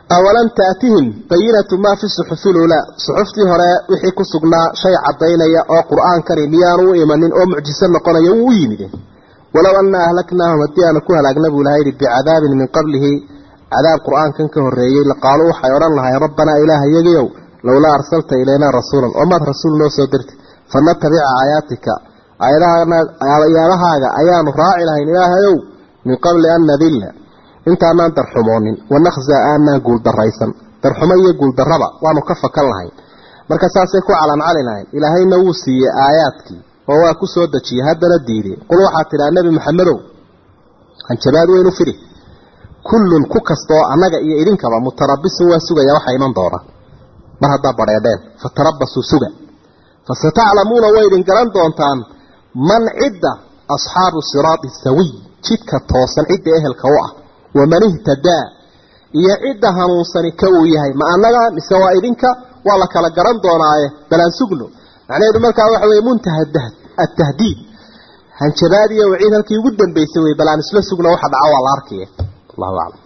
awalam taatihim bayinatu maa fi suxufi lulaa suxuftii hore wixii ku sugnaa shay caddaynaya oo qur-aankani miyaanu u imanin oo mucjiso noqonaya wuu u yimide walow annaa ahlaknaahum haddii aanu ku halaagna buu ilaha yidhi bicadaabin min qablihi cadaab qur-aankan ka horreeyey laqaaluu waxay odhan lahayn rabbanaa ilaaha yagiyow lowlaa arsalta ilaynaa rasuulan oo maad rasuul noo soo dirtay fanatabica aayaatika aayadahaaga ayaanu raaci lahayn ilaahayow min qabli an nadilla intaanaan darxumoonin wanakhza aanaan guuldaraysan darxumo iyo guuldarraba waanu ka fakan lahayn marka saasay ku calancali lahayn ilaahayna wuu siiyey aayaadkii oo waa ku soo dejiyey haddana diiday qul waxaad tidhaha nebi maxamedow hanjabaad weynu firi kullun ku kastaoo annaga iyo idinkaba mutarabisun waa sugaya waxa iman doona mar haddaa badheedheen fatarabasuu suga fasataclamuuna way idin garan doontaan man cidda asxaabu siraati sawiy jidka toosan cidda ehelka u ah waman ihtadaa iyo cidda hanuunsani ka uu yahay ma annaga mise waa idinka waa la kala garan doonaaye balaan sugno macnaheedu markaa waxa weye muntaha atahdiid hanjabaad iyo waciid halkii ugu dambaysay wey balaan isla sugno waxa dhaca waa la arkaya allahu aclam